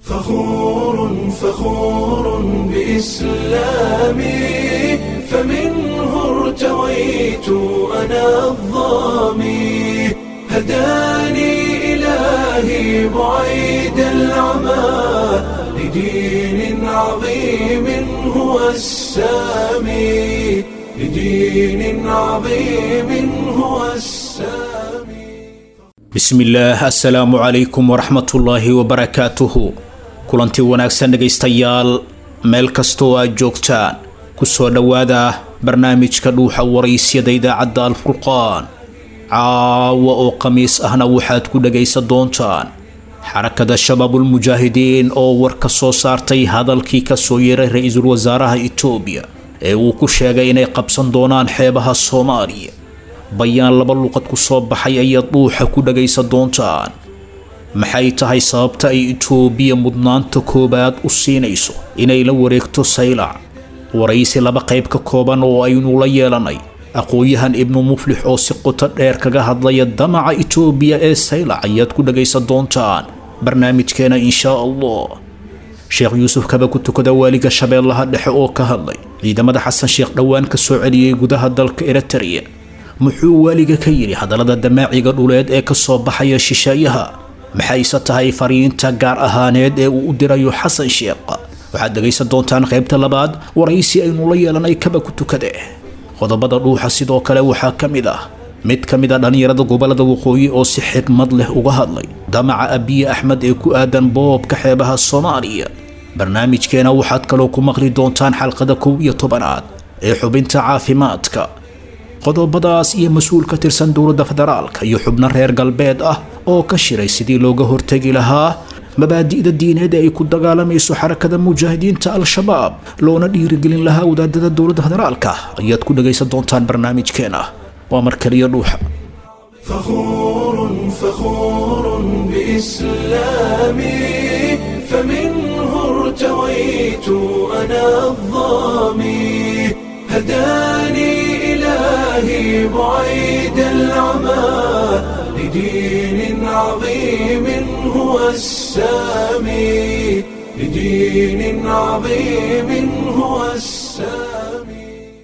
فخور فخور بإسلامي فمنه ارتويت أنا الظامي هداني إلهي بعيد العمى لدين عظيم هو السامي لدين عظيم هو السامي bismillaah assalaamu calaykum waraxmatullaahi wabarakaatuhu kulanti wanaagsan dhegaystayaal meel kastoo aad joogtaan ku soo dhowaada barnaamijka dhuuxa waraysyada idaacadda alfurqaan caawa oo khamiis ahna waxaad ku dhagaysan doontaan xarakada shabaabulmujaahidiin oo war ka soo saartay hadalkii ka soo yeeray ra-iisul wasaaraha itoobiya ee uu ku sheegay inay qabsan doonaan xeebaha soomaaliya bayaan laba luqad ku soo baxay ayaad dhuuxa ku dhagaysan doontaan maxay tahay sababta ay itoobiya mudnaanta koowaad u siinayso inay la wareegto saylac waraysi laba qayb ka kooban oo aynu la yeelanay aqoon-yahan ibnu muflix oo si qoto dheer kaga hadlaya damaca itoobiya ee saylac ayaad ku dhagaysan doontaan barnaamijkeena inshaa allah sheekh yuusuf kaba ku tukada waaliga shabeellaha dhexe oo ka hadlay ciidamada xasan sheekh dhowaan ka soo celiyey gudaha dalka eritrea muxuu waaliga ka yidhi hadallada damaaciga dhuleed ee ka soo baxaya shisheeyaha maxayse tahay fariinta gaar ahaaneed ee uu u dirayo xasan sheekh waxaad dhegaysan doontaan qaybta labaad waraysi aynu la yeelanay kaba ku tukade qodobada dhuuxa sidoo kale waxaa ka mid ah mid ka mid a dhallinyarada gobollada waqooyi oo si xigmad leh uga hadlay damaca abiye axmed ee ku aadan boobka xeebaha soomaaliya barnaamijkeena waxaad kaloo ku maqli doontaan xalqada kow iyo tobanaad ee xubinta caafimaadka qodobadaas iyo mas-uul ka tirsan dowladda federaalka iyo xubno reer galbeed ah oo ka shiray sidii looga hortegi lahaa mabaadi'da diineed ee ay ku dagaalamayso xarakada mujaahidiinta al-shabaab loona dhiirigelin lahaa wadaadada dowladda federaalka ayaad ku dhagaysan doontaan barnaamijkeena waa mar kaliya dhuuxa فخور فخور بإسلامي فمنه ارتويت أنا الظامي هداني إلهي بعيد العمى لدين عظيم هو السامي لدين عظيم هو السامي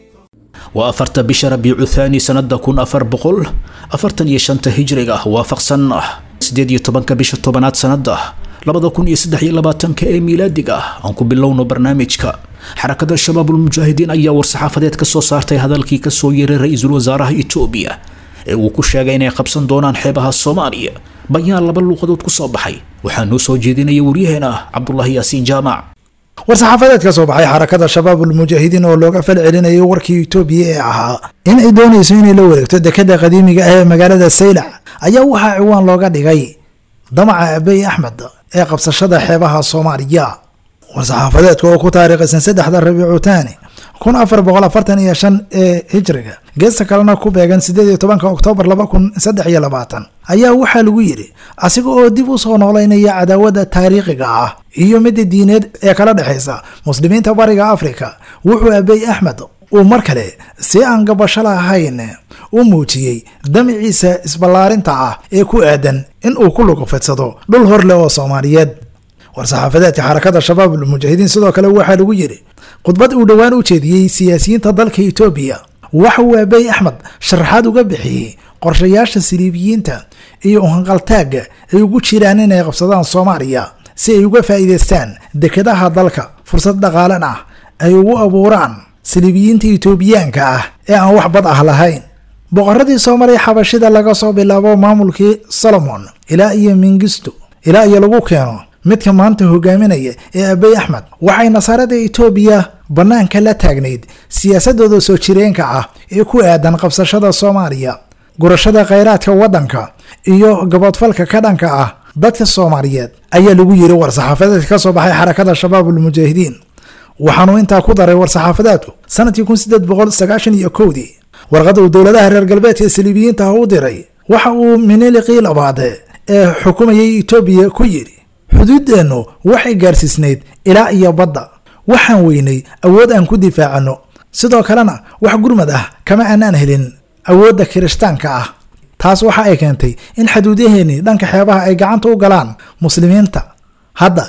waa afarta bisha rabiicu thaani sanada kun afar boqol afartan iyo shanta hijriga waafaqsan ah sideed iyo tobanka bisha tobanaad sanada labada kun iyo saddex iyo labaatanka ee miilaadiga ah aan ku bilowno barnaamijka xarakada shabaabulmujaahidiin ayaa war-saxaafadeed ka soo saartay hadalkii ka soo yeeray ra-iisul wasaaraha itoobiya ee uu ku sheegay inay qabsan doonaan xeebaha soomaaliya bayaan laba luuqadood ku soo baxay waxaa noo soo jeedinaya waryaheena cabdulaahi yaasiin jaamac war-saxaafadeed ka soo baxay xarakada shabaabulmujaahidiin oo looga fal celinayay warkii itoobiya ee ahaa in ay doonayso inay la wareegto dekada qadiimiga ah ee magaalada saylac ayaa waxaa ciwaan looga dhigay damaca abey axmed ee qabsashada xeebaha soomaaliya war-saxaafadeedka oo ku taariikhaysan saddexda rabiicu taani kun afar boqol afartan iyo shan ee hijriga geesta kalena ku beegan sideed iyo tobanka oktoobar laba kun saddex iyo labaatan ayaa waxaa lagu yidhi asiga oo dib u soo noolaynaya cadaawada taariikhiga ah iyo midda diineed ee kala dhexaysa muslimiinta bariga afrika wuxuu abey axmed uu mar kale si aan gabasho lahayn u muujiyey damiciisa isballaarinta ah ee ku aadan in uu ku lugufidsado dhul hor leh oo soomaaliyeed war-saxaafadeedka xarakada shabaabul mujaahidiin sidoo kale waxaa lagu yidhi khudbad uu dhowaan u jeediyey siyaasiyiinta dalka itoobiya waxa uu abey axmed sharaxaad uga bixiyey qorshayaasha siliibiyiinta iyo uhanqaltaagga ay ugu jiraan inay qabsadaan soomaaliya si ay uga faa'iidaystaan dekedaha dalka fursad dhaqaalan ah ay ugu abuuraan siliibiyiinta itoobiyaanka ah ee aan wax bad ah lahayn boqoradii soomaaliya xabashida laga soo bilaabo maamulkii solomon ilaa iyo mingisto ilaa iyo lagu keeno midka maanta hogaaminaya ee abey axmed waxay nasaarada itoobiya bannaanka la taagnayd siyaasadooda soo jireenka ah ee ku aadan qabsashada soomaaliya gurashada khayraadka waddanka iyo gaboodfalka ka dhanka ah dadka soomaaliyeed ayaa lagu yiri war-saxaafadeedka ka soo baxay xarakada shabaabulmujaahidiin waxaanuu intaa ku daray war-saxaafadeedku sanadkii kun sideed boqol sagaashan iyo kowdii warqada uu dowladaha reer galbeedka saliibiyiinta ah u diray waxa uu miniliqii labaade ee xukumayay itoobiya ku yidhi xuduuddeennu waxay gaarsiisnayd ilaa iyo badda waxaan weynay awood aan ku difaacano sidoo kalena wax gurmad ah kama aanaan helin awoodda kirishtaanka ah taas waxa ay keentay in xaduudyaheenii dhanka xeebaha ay gacanta u galaan muslimiinta hadda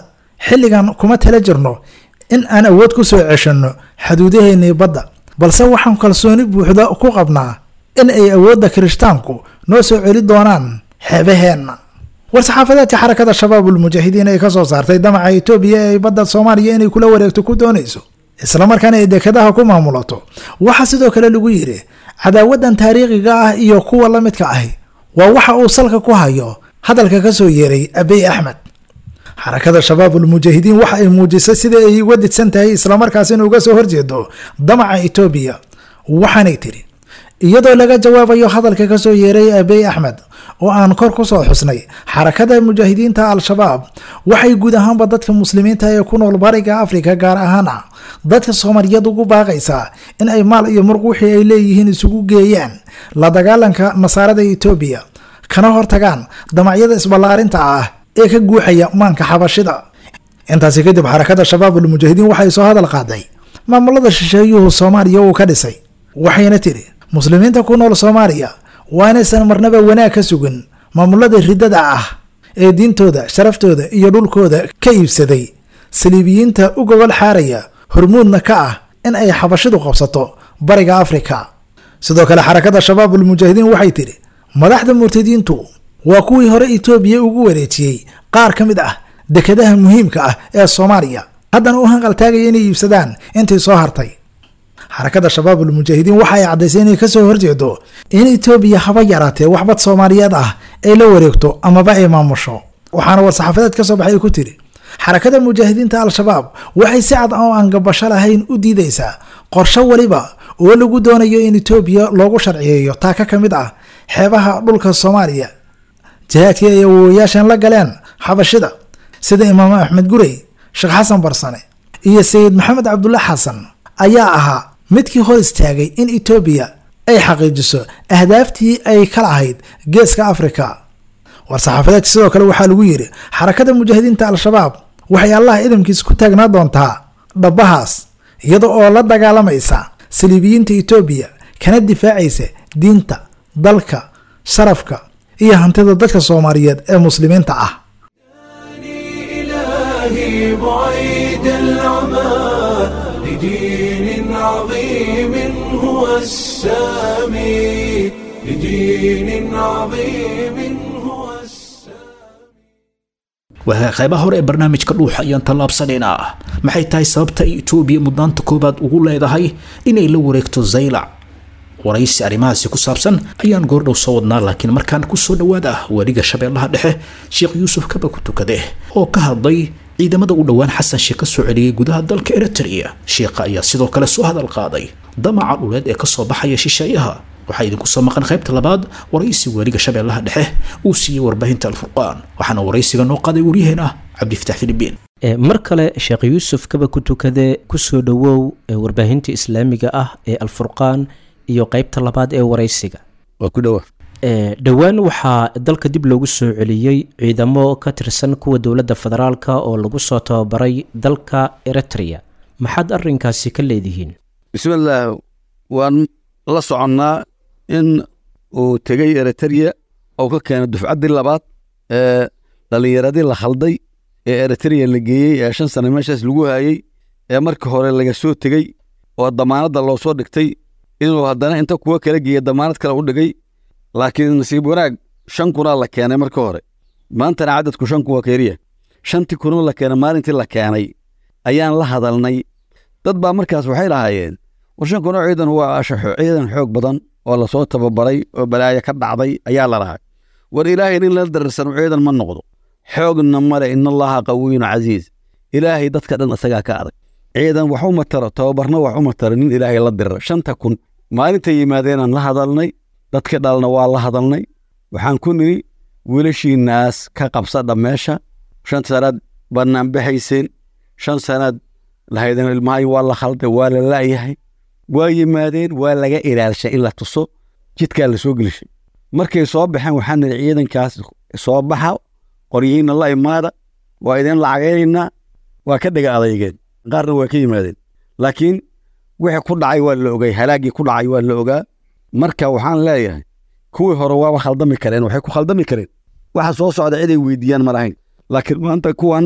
xilligan kuma tala jirno in aan awood ku soo ceshanno xaduudaheennii badda balse waxaan kalsooni buuxda ku qabnaa in ay awoodda kirishtaanku noo soo celi doonaan xeebaheenna war-saxaafadeedka xarakada shabaabul mujaahidiin ay ka soo saartay damaca itoobiya ee ay badda soomaaliya inay kula wareegto ku doonayso islamarkaana ay dekadaha ku maamulato waxaa sidoo kale lagu yidhi cadaawadan taariikhiga ah iyo kuwa la midka ahi waa waxa uu salka ku hayo hadalka ka soo yeeray abiy axmed xarakada shabaabul mujaahidiin waxa ay muujisay sida ay uga didsan tahay islamarkaasina uga soo horjeedo damaca itoobiya waxaanay tiri iyadoo laga jawaabayo hadalka ka soo yeeray abiy axmed oo aan kor ku soo xusnay xarakada mujaahidiinta al-shabaab waxay guud ahaanba dadka muslimiinta ee ku nool bariga afrika gaar ahaana dadka soomaaliyeed ugu baaqaysaa in ay maal iyo murq wixii ay leeyihiin isugu geeyaan la dagaalanka nasaarada itoobiya kana hortagaan damacyada isballaarinta ah ee ka guuxaya maanka xabashida intaasi kadib xarakada shabaabul mujaahidiin waxay soo hadal qaaday maamulada shisheeyuhu soomaaliya uu ka dhisay waxayna tiri muslimiinta ku nool soomaaliya waa inaysan marnaba wanaag ka sugin maamulada riddada ah ee diintooda sharaftooda iyo dhulkooda ka iibsaday saliibiyiinta u gogol xaaraya hormuudna ka ah in ay xabashidu qabsato bariga afrika sidoo kale xarakada shabaabul mujaahidiin waxay tidhi madaxda murtadiintu waa kuwii hore itoobiya ugu wareejiyey qaar ka mid ah dekadaha muhiimka ah ee soomaaliya haddana u hanqaltaagaya inay iibsadaan intii soo hartay xarakada shabaabul mujaahidiin waxa ay caddaysay inay kasoo horjeedo in itoobiya haba yaraatee waxbad soomaaliyeed ah ay la wareegto amaba ay maamusho waxaana war-saxaafadeed ka soo baxay ay ku tiri xarakada mujaahidiinta al-shabaab waxay si cad oo aan gabasho lahayn u diidaysaa qorsho weliba oo lagu doonayo in itoobiya loogu sharciyeeyo taaka ka mid ah xeebaha dhulka soomaaliya jihaadkii ay awowayaashan la galeen xabashida sida imaam axmed gurey sheekh xasan barsane iyo sayid maxamed cabdulla xasan ayaa ahaa midkii hor istaagay in itoobiya ay xaqiijiso ahdaaftii ay ka lahayd geeska afrika war-saxaafadeedka sidoo kale waxaa lagu yidhi xarakada mujaahidiinta al-shabaab waxay allah idamkiisa ku taagnaa doontaa dhabbahaas iyada oo la dagaalamaysa saliibiyiinta itoobiya kana difaacaysa diinta dalka sharafka iyo hantida dadka soomaaliyeed ee muslimiinta ah إلهي بعيد العمى لدين عظيم هو السامي لدين عظيم هو السامي waa qaybaha hore ee barnaamijka dhuuxa ayaan tallaabsanaynaa maxay tahay sababta ay itoobiya mudnaanta koobaad ugu leedahay inay la wareegto zaylac waraysi arrimahaasi ku saabsan ayaan goordhow soo wadnaa laakiin markaan kusoo dhowaada weriga shabeellaha dhexe sheekh yuusuf kaba ku tukade oo ka hadlay ciidamada u dhowaan xasan sheekh ka soo celiyey gudaha dalka eritrea sheekha ayaa sidoo kale soo hadal qaaday damaca dhuleed ee kasoo baxaya shisheeyaha waxaa idinku soo maqan qaybta labaad waraysi weriga shabeellaha dhexe uu siiyey warbaahinta alfurqaan waxaana waraysiga noo qaaday waryaheena cabdifatax filibiin mar kale sheekh yuusuf kaba ku tukade kusoo dhowow warbaahinta islaamiga ah ee alfurqaan iyo qeybta labaad ee waraysiga waa ku dhowa dhowaan waxaa dalka dib loogu soo celiyey ciidamo ka tirsan kuwa dowladda federaalka oo lagu soo tababaray dalka eritrea maxaad arrinkaasi ka leedihiin bismillaah waan la soconnaa in uu tegey eritrea oo ka keenay dufcaddii labaad ee dhallinyaradii la khalday ee eritrea la geeyey ee shan sane meeshaas lagu hayey ee markii hore laga soo tegey oo damaanadda loo soo dhigtay inuu haddana inta kuwa kala geeya damaanad kale u dhigay laakiin nasiib wanaag shan kunaa la keenay marka hore maantana cadadku shan kun waa keliya shantii kunoo la keenay maalintii la keenay ayaan la hadalnay dad baa markaas waxay lahaayeen war shan kunoo ciidan waa ciidan xoog badan oo lasoo tababaray oo balaayo ka dhacday ayaa la lahay war ilaahay nin la darirsan ciidan ma noqdo xoogna male in allaha qawiyun casiiz ilaahay dadka dhan isagaa ka adag ciidan wax uma taro tababarna wax uma taro nin ilaahay la dirira shanta kun maalintay yimaadeenaan la hadalnay dadka dhalna waa la hadalnay waxaan ku nidhi wiilashiinaas ka qabsadha meesha shan sanaad bannaan baxayseen shan sanaad lahaydan ilmahay waa la khalday waa la la'yahay waa yimaadeen waa laga ilaalshay in la tuso jidkaa la soo gelishay markay soo baxeen waxaan nidhi ciidankaas soo baxa qoryihiinna la imaada waa idin lacagaynaynaa waa ka dhega adeygeen qaarna waa ka yimaadeen laakiin wixii ku dhacay waa la ogay halaaggii ku dhacay waa la ogaa marka waxaan leeyahay kuwii hore waaba khaldami kareen waxay ku khaldami kareen waxa soo socda ciday weydiiyaan ma lahayn laakiin maanta kuwan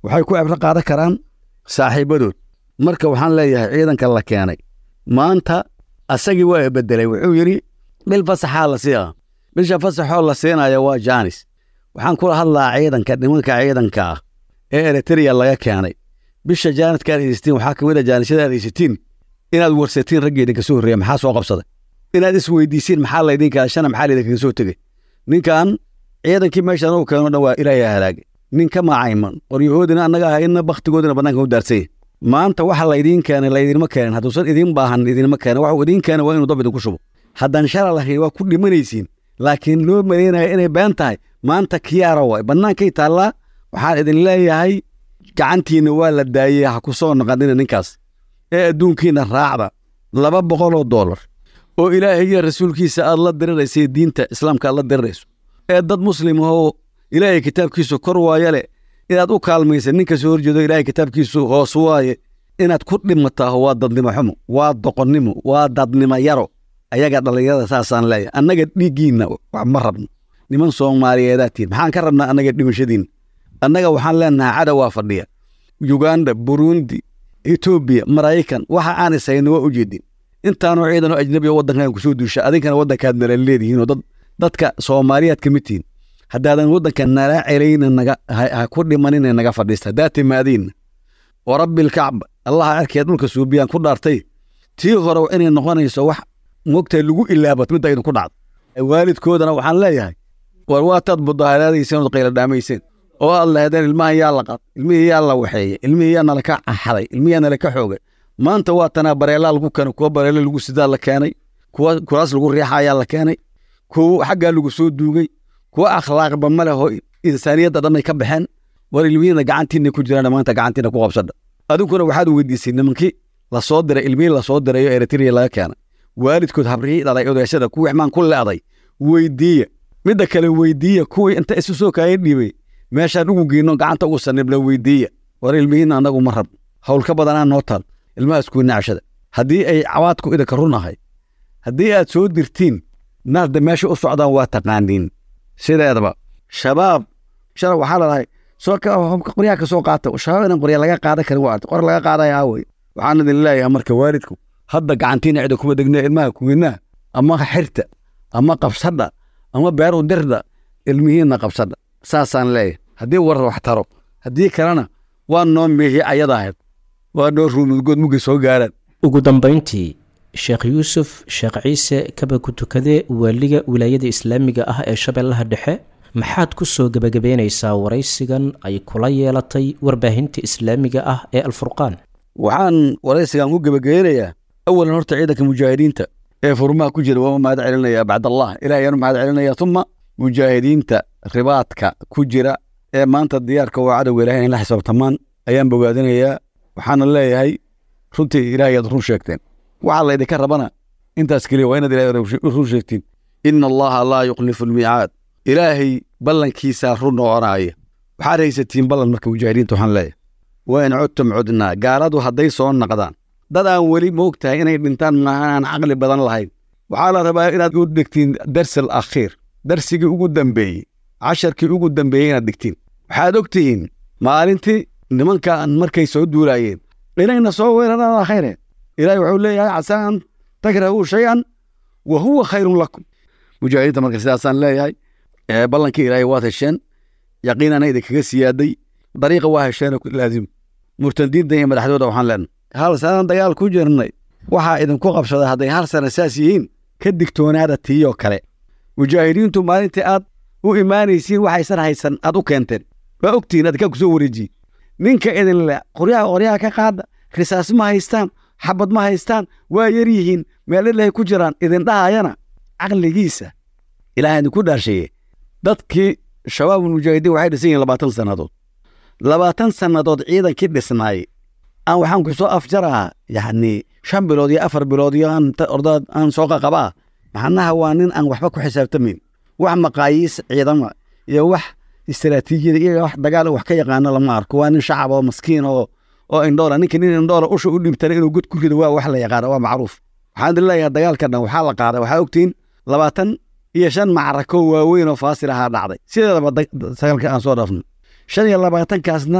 waxay ku cibro qaadan karaan saaxiibadood marka waxaan leeyahay ciidanka la keenay maanta asagii waa bedelay wuxuu yidhi bil fasaxaa la siiya bisha fasaxoo la siinaya waa jaanis waxaan kula hadlaa ciidanka nimanka ciidanka ah ee eritrea laga keenay bisha jaaniska aad haysatiin waxaa ka mid a jaanishada aad haysatiin inaad warsatiin raggii idinka soo horreeya maxaa soo qabsaday inaad isweydiisiin maxaa laydin kala shana maxaa laydinkaga soo tegey ninkan ciidankii meeshan uu keeno dhan waa ilaahay halaagay nin ka maacayman qoryahoodina annaga ahayna bakhtigoodina bannaanka u daarsanya maanta waxa laydiin keenay laydinma keenin hadduusan idiin baahan idinma keenin waxuu idiin keenay waa inuu dab idinku shubo haddaan shala lahayn waa ku dhimanaysiin laakiin loo maleynaya inay been tahay maanta kiyaara waay bannaankay taallaa waxaan idin leeyahay gacantiinna waa la daayey ha ku soo naqanina ninkaas ee adduunkiina raacda laba boqoloo doolar oo ilaahay iyo rasuulkiisa aad la diriraysa diinta islaamka aad la dirirayso ee dad muslim ahoo ilaahay kitaabkiisu kor waaye leh inaad u kaalmaysa ninka soo horjeedo ilaahay kitaabkiisu hoos waaye inaad ku dhimataaho waa dadnimo xumo waa doqonnimo waa dadnimo yaro ayaga dhallinyarada saasaan leeyahay annaga dhiiggiinna wax ma rabno niman soomaaliyeedaa tihin maxaan ka rabnaa annaga dhimashadiinna annaga waxaan leenahay cadowaa fadhiya yuganda burundi etoobiya maraykan waxa aan ishayno waa u jeedin intaanoo ciidanoo ajnabi oo waddankan kusoo duusha adinkana waddankaad nala leedihiinoo dad dadka soomaaliyaad ka mid tihin haddaadan waddanka nala celayna naga ha ku dhimanina naga fadhiista haddaad timaadiinna wa rabbilkacba allaha arkee dhulka suubiyaan ku dhaartay tii hore inay noqonayso wax mogtahay lagu ilaabat midda idinku dhacda waalidkoodana waxaan leeyahay war waataad mudaaharaadayseen ood qayla dhaamayseen oo aad lahaydeen ilmahan yaa la qad ilmihii yaa la waxeeyey ilmihii yaa nala ka xaday ilmihii yaa nala ka xoogay maanta waa tanaa bareelaa lagu keenay kuwa bareelo lagu sidaa la keenay kuwa kuraas lagu riixa ayaa la keenay kuwa xaggaa lagu soo duugay kuwa akhlaaqba ma leh oo insaaniyadda dhan ay ka baxeen war ilmihiina gacantiinna ku jiraan maanta gacantiina ku qabsadha adinkuna waxaad weydiisay nimankii lasoo diray ilmihii lasoo dirayo eritrea laga keenay waalidkood habrihii dhalay odaashada kuwii xmaan ku leeday weydiiya midda kale weydiiya kuwii inta isu soo kaaya dhiibay meeshaan ugu geyno gacanta ugu sanibla weydiiya war ilmihiinna annagu ma rabno hawl ka badanaa noo taal ilmahaas kuwi nacshada haddii ay cawaadku idinka runahay haddii aad soo dirtiin naarda meesha u socdaan waa taqaaniin sideedaba shabaab shalay waxaa ladahay soo qoryaha ka soo qaata shabaab inaan qorya laga qaadan karin waa qor laga qaadaya aawey waxaan idin leeyahay marka waalidku hadda gacantiina cida kuma degna ilmaha kuwinaa ama xirta ama qabsadha ama beeru dirda ilmihiinna qabsadha saasaan leeyahay haddii war wax taro haddii kalena waa noo meehi ayada ahayd waa noo ruumudgood mugay soo gaaraan ugu dambayntii sheekh yuusuf sheekh ciise kaba ku tukade waaliga wilaayada islaamiga ah ee shabeellaha dhexe maxaad ku soo gebagabeynaysaa waraysigan ay kula yeelatay warbaahinta islaamiga ah ee alfurqaan waxaan waraysigan ku gebageynayaa awalan horta ciidanka mujaahidiinta ee furmaha ku jira waa mahad celinaya bacdallah ilaah ayaanu mahad celinaya uma mujaahidiinta ribaadka ku jira ee maanta diyaarka waa cadowga ilahay in la xisaabtamaan ayaan bogaadinayaa waxaana leeyahay runtii ilahay aad run sheegteen waxaa laydinka rabana intaas keliya waa inaad ilahay run sheegtiin ina allaha laa yukhlifu almiicaad ilaahay ballankiisaa run noqonaya waxaad haysatiin ballan marka mujaahidiinta waxaan leeyahay waa in codtum cudnaa gaaladu hadday soo naqdaan dad aan weli moog tahay inay dhintaan maahan aan caqli badan lahayn waxaa la rabaa inaad u dhigtiin darsal akhiir darsigii ugu dambeeyey casharkii ugu dambeeyey inaad dhigtiin waxaad og tihiin maalintii nimankan markay soo duulaayeen inayna soo weeraraan khayre ilaahay wuxuu leeyahay casaa an takrahuu shay-an wa huwa khayrun lakum mujaahidiinta marka sidaasaan leeyahay ballankii ilaahay waad hesheen yaqiinana idinkaga siyaaday dariiqa waa hesheenoo laazim murtadiinta iyo madaxdooda waxaan leenahay hal sanaan dagaal ku jirnay waxaa idinku qabsaday hadday hal sana saas yihiin ka digtoonaada tiiyoo kale mujaahidiintu maalintii aad u imaanaysiin waxaysan haysan aad u keenteen waa ogtihiin adkaa ku soo wareejiye ninka idin le qoryaha qoryaha ka qaada risaas ma haystaan xabad ma haystaan waa yar yihiin meel ilahay ku jiraan idin dhahayana caqligiisa ilaah idinku dhaarsheeye dadkii shabaabul mujaahidiin waxay dhisan yihiin labaatan sannadood labaatan sannadood ciidankii dhisnaay aan waxaan ku soo afjarahaa yacni shan bilood iyo afar bilood iyo aan ordaad aan soo qaqabaa macnaha waa nin aan waxba ku xisaabtamayn wax maqaayiis ciidama iyo wax istaraatiijiyada iyo wax dagaal wax ka yaqaano lama arko waa nin shacab oo maskiin oo oo indhoola ninka nin indhoola usha u dhibtana inuu god ku rido waa wax la yaqaano waa macruuf waxaan idin leeyahay dagaalka dhan waxaa la qaaday waxaa ogtihiin labaatan iyo shan macrako waaweyn oo faasil ahaa dhacday sideedaba sagaalka aan soo dhaafno shan iyo labaatankaasna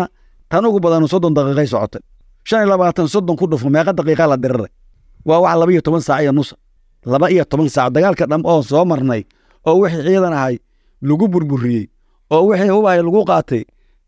tan ugu badan soddon daqiiqay socotay shan iyo labaatan soddon ku dhufo meeqa daqiiqa la diriray waa wax laba iyo toban saac iyo nusa laba iyo toban saac dagaalka dham oo soo marnay oo wixii ciidan ahay lagu burburiyey oo wixii hubahay lagu qaatay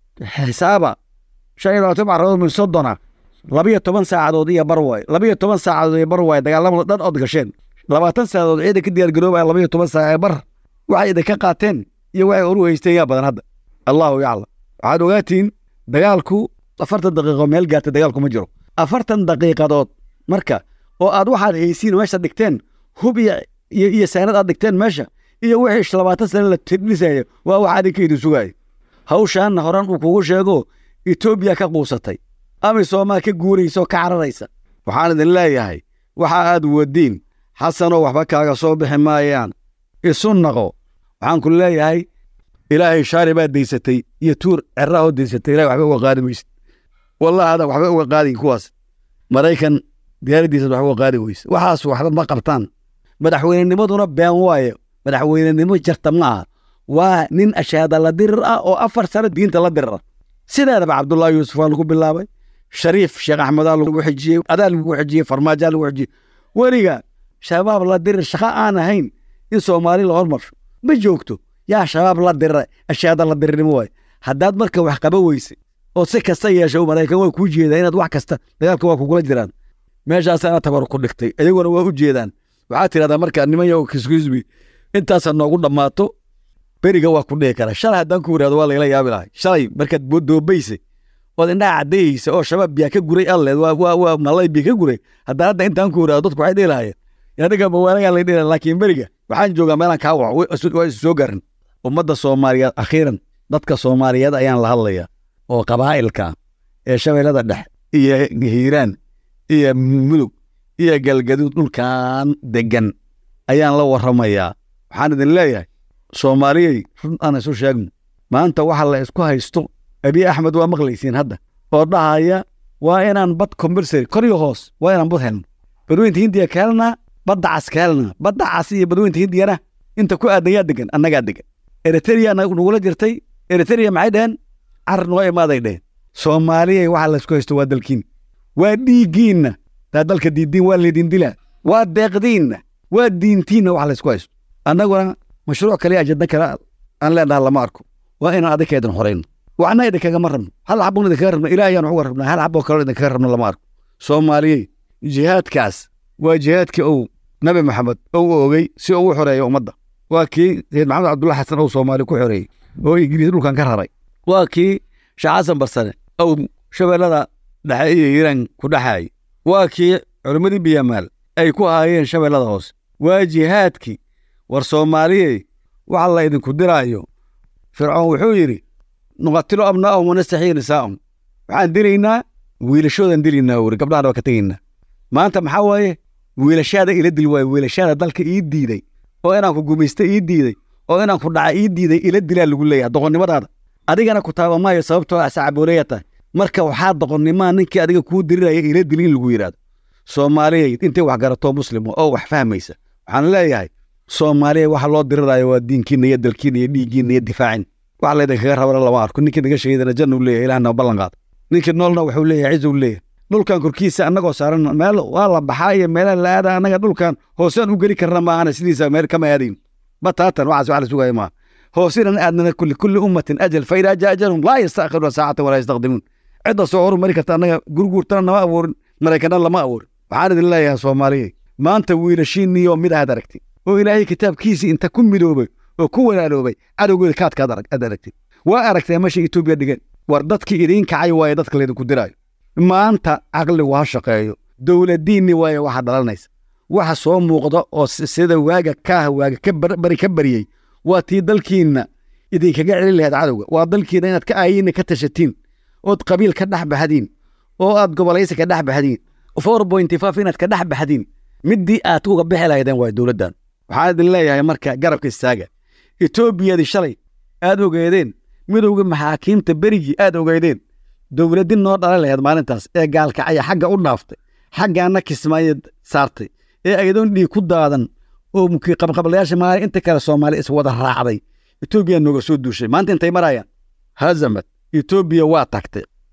xisaaba shan iyo labaatan macradood min soddona laba iyo toban saacadood iyo bar waay laba iyo toban saacadood iyo bar waay dagaalamada dhan ood gasheen labaatan saacadood ciidan ka diyaar garoobaya laba iyo toban saac ee bar waxay idinka qaateen iyo waxay oru haysteen yaa badan hadda allahu yaclam waxaad ogaatiin dagaalku afartan daqiiqo meel gaartay dagaalku ma jiro afartan daqiiqadood marka oo aad waxaad haysiin meesha dhigteen hub iyo iyo iyo saanad aad dhigteen meesha iyo wixii labaatan sane la tidhisaya waa wax adinka idin sugaaya hawshaanna horan uu kugu sheego etoobiya ka quusatay amisomaa ka guuraysa oo ka cararaysa waxaan idin leeyahay waxa aad wadiin xasanoo waxba kaaga soo bixi maayaan isu naqo waxaan ku leeyahay ilaahay shaari baad daysatay iyo tuur cerahoo daysatay ilahay waxba uga qaadi maysid wallahi adan waxba uga qaadin kuwaas maraykan diyaaraddiisad waxba uga qaadi weyse waxaas waxba ma qabtaan madaxweynenimaduna been waaye madaxweynenimo jarta ma aha waa nin ashaada la dirir ah oo afar sano diinta la dirira sideedaba cabdullaahi yuusuf waa lagu bilaabay shariif sheekh axmedaa lagu xijiyey adaa lagu xijiyey farmaajaa lagu xijiyey weliga shabaab la dirir shaqo aan ahayn in soomaali la hormarsho ma joogto yaa shabaab la dirira ashaada la dirirnimo waaye haddaad marka wax qaba weyse oo si kasta yeesho maraykan waa kuu jeedaa inaad wax kasta dagaalka waa kugula jiraan meeshaasaana tabar ku dhigtay iyaguna waa u jeedaan waxaad tidhahdaa marka niman yago kiskusbi intaasa noogu dhammaato beriga waa ku dhihi kara shalay haddaan ku yidhahdo waa layla yaabi lahay shalay markaad doobaysa ood indhaha caddayeysa oo shabaab biyaa ka guray alleed waa waa waa malay biya ka guray haddaan hadda intaan ku yidhahdo dadku waxay dhihi lahayeen adiga mawaalagaa lay dhihi laakiin beriga waxaan joogaa meelaan kaa waco waa isu soo garan ummadda soomaaliyeed akhiiran dadka soomaaliyeed ayaan la hadlayaa oo qabaa'ilka ee shabeellada dhex iyo hiiraan iyo mudug iyo galgaduud dhulkan degan ayaan la warramayaa waxaan idin leeyahay soomaaliyey run aan isu sheegno maanta waxa la isku haysto abiy axmed waa maqlaysiin hadda oo dhahaya waa inaan bad combersary kor iyo hoos waa inaan bad helno badweynta hindiya ka helnaa badda cas ka helnaa badda cas iyo badweynta hindiyana inta ku aadan yaa degan annagaa degan eritrea nagula jirtay eritrea maxay dheheen carar noo imaaday dheheen soomaaliyey waxa laysku haysto waa dalkiin waa dhiiggiinna taa dalka diidiin waa laydin dilaa waa deeqdiinna waa diintiinna waxa laysku haysto annaguna mashruuc kale ajadna kale aan leenaha lama arko waa inaan adinka idin horayno waxna idinkagama rabno hal xabon idinkaga rabno ilaah ayaan uga rabnaa hal xaboo kaleo idinkaga rabno lama arko soomaaliyey jihaadkaas waa jihaadkii ou nabi maxamed ou oogay si uu u xoreeyo ummadda waa kii sayid maxamed cabdulla xasan ou soomaali ku xoreeyey oo ingiriis dhulkan ka raray waa kii sheekh xasan barsane ou shabeellada dhexe iyo hiiraan ku dhexaayay waa kii culimmadii biyamaal ay ku haayeen shabeellada hoose waa jihaadkii war soomaaliyey waxa la idinku diraayo fircoon wuxuu yidhi nuqatilo abnaa'ahum wanastaxiyi nisaa'ahum waxaan dilaynaa wiilashoodan dilaynaa wuri gabdhahana waa ka tegaynaa maanta maxaa waaye wiilashaada ila dil waaye wiilashaada dalka ii diiday oo inaan ku gumaysta ii diiday oo inaan ku dhaca ii diiday ila dilaa lagu leeyahay doqonnimadaada adigana ku taaba maayo sababtoo ah sacabooleya tahay marka waxaa doqonnimaa ninkii adiga kuu diriraya ila dil in lagu yidhaahdo soomaaliyey intay wax garatoo muslimo oo wax fahmaysa waxaan leeyahay soomaaliya waxa loo diriraayo waa diinkiina iyo dalkiina iyo dhiiggiina iyo difaacin wax laydinkaga rabana lama arko ninkii naga sheegayana janna u leeyahay ilahna ballan qaada ninkii noolna wuxuu leeyahay cizu leeyahay dhulkan korkiisa annagoo saaran meel waa la baxaa iyo meelaha la aada annaga dhulkan hoosaan u geli karna maahana sidiisa meel kama aadayn ma taatan waxaas wax la sugaya maaha hoosinan aadnana kulli kulli ummatin ajal fa idaa jaa ajalhum laa yastaakhiruna saacatan walaa yastaqdimuun cidda soo horumari karta annaga gurguurtana nama abuurin maraykanna lama abuurin waxaan idin leeyahay soomaaliya maanta wiilashiinniyo mid aad aragtay oo ilaahay kitaabkiisii inta ku midoobay oo ku walaaloobay cadowgooda kaadka aad aragtay waa aragtay meesha etoobiya dhigeen war dadkii idiin kacay waaye dadka laydinku diraayo maanta caqligu ha shaqeeyo dowladiinni waaye waxa dhalanaysa waxa soo muuqda oo sida waaga kaah waaga ka bari ka bariyey waa tii dalkiinna idinkaga celin lahayd cadowga waa dalkiina inaad ka aayinna ka tashatiin ood qabiil ka dhex baxdiin oo aad gobolaysi ka dhex baxdiin four pointy five inaad ka dhex baxdiin middii aad uga bixi lahaydeen waa dowladdan waxaan idin leeyahay marka garabka istaaga etoobiyadii shalay aad ogeedeen midowga maxaakiimta berigii aad ogeedeen dowladdi noo dhalan lahayd maalintaas ee gaalkacaya xagga u dhaaftay xaggaana kismaayo saartay ee ayadoon dhiig ku daadan oo qabqablayaasha maali inta kale soomaali is wada raacday etoobiya nooga soo duushay maanta intay marayaan hazamad etoobiya waa tagtay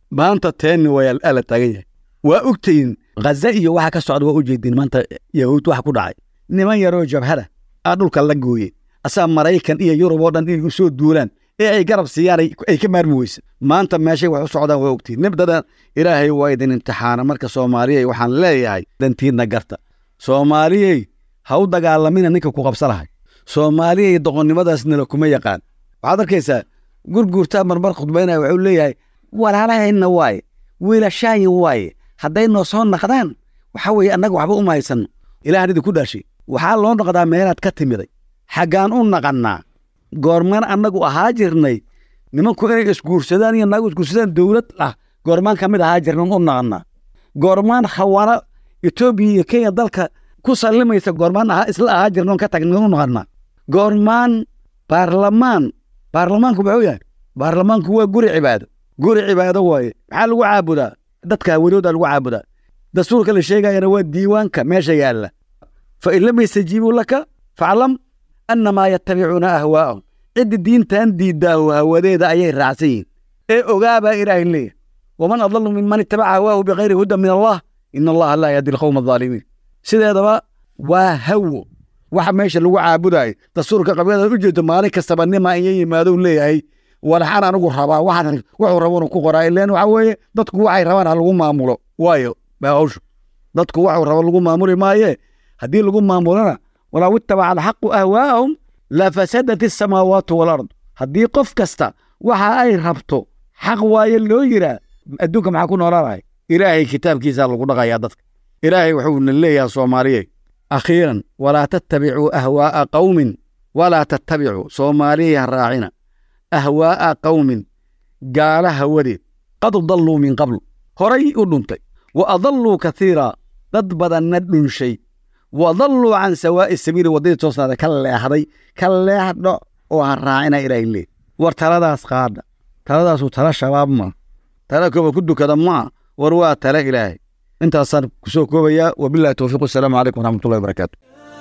maanta teenni waa ala taagan yahay waa ogtayin ghaza iyo waxa ka socda waa u jeedin maanta yahuud waxa ku dhacay niman yaroo jabhada aa dhulka la gooye asaa maraykan iyo yurub oo dhan inay u soo duulaan ee ay garab siiyaan ay ka maarmi weyse maanta meeshay wax u socdaan waa ogtiin nibdadan ilaahay waa idin imtixaana marka soomaaliyey waxaan leeyahay dantiidna garta soomaaliyey ha u dagaalamina ninka ku qabsa lahay soomaaliyey doqonnimadaasnala kuma yaqaan waxaad arkaysaa gurguurtaa marmar khudbaynaya wuxuu leeyahay walaalahayna waaye wiilashaayin waaye hadday noo soo naqdaan waxa weeye annaga waxba uma haysanno ilaahan idinku dhaashay waxaa loo noqdaa meelaad ka timiday xaggaan u naqannaa goormaan annagu ahaa jirnay nimanku inay isguursadaan iyo naagu isguursadaan dowlad ah goormaan ka mid ahaa jirnan u naqannaa goormaan khawaano etoobiya iyo kenya dalka ku sallimaysa goormaan ahaa isla ahaa jirnoon ka tagnan u naqannaa goormaan baarlamaan baarlamaanku muxuu yahay baarlamaanku waa guri cibaado guri cibaado waaye maxaa lagu caabudaa dadka hawadooda lagu caabudaa dastuurka la sheegayana waa diiwaanka meesha yaalla fa in lam yastajiibuu laka faclam annamaa yattabicuuna ahwaa'ahum cidda diintan diiddaahu hawadeeda ayay raacsan yihin ee ogaabaa ilaahay leeyahay waman adallu minman ittabaca hawaahu bikayri hudan min allah ina allaha laa yahdi alqowma alظaalimiin sideedaba waa hawo waxa meesha lagu caabudaayo dastuurka qabyadaad u jeedo maalin kastaba nima iyo yimaadou leeyahay walaxaan anigu rabaa waxaan wuxuu rabonu ku qoraa ileen waxa weeye dadku waxay rabaan ha lagu maamulo waayo baa hawshu dadku waxuu rabo lagu maamuli maaye haddii lagu maamulona walaw ittabaca alxaqu ahwaa'ahum lafasadat asamaawaatu walard haddii qof kasta waxa ay rabto xaq waaye loo yiraa adduunka maxaa ku noolaanahay ilaahay kitaabkiisaa lagu dhaqayaa dadka ilaahay wuxuuna leeyahay soomaaliyey akhiiran walaa tattabicuu ahwaa'a qawmin walaa tattabicuu soomaaliyey ha raacina ahwaa'a qawmin gaala hawadeed qad dalluu min qablu horay u dhuntay wa adalluu kaiira dad badanna dhunshay wa dalluu can sawaa'i sabiili waddadii toosnaada ka leexday ka leexdho oo ha raacina ilaahay leey war taladaas qaadha taladaasu tala shabaab maa tala kooba ku dukada maa war waa tala ilaahay intaasaan ku soo koobayaa wabillahi towfiiq wasalaamu calaykum waraxmatullahi wabarakaatu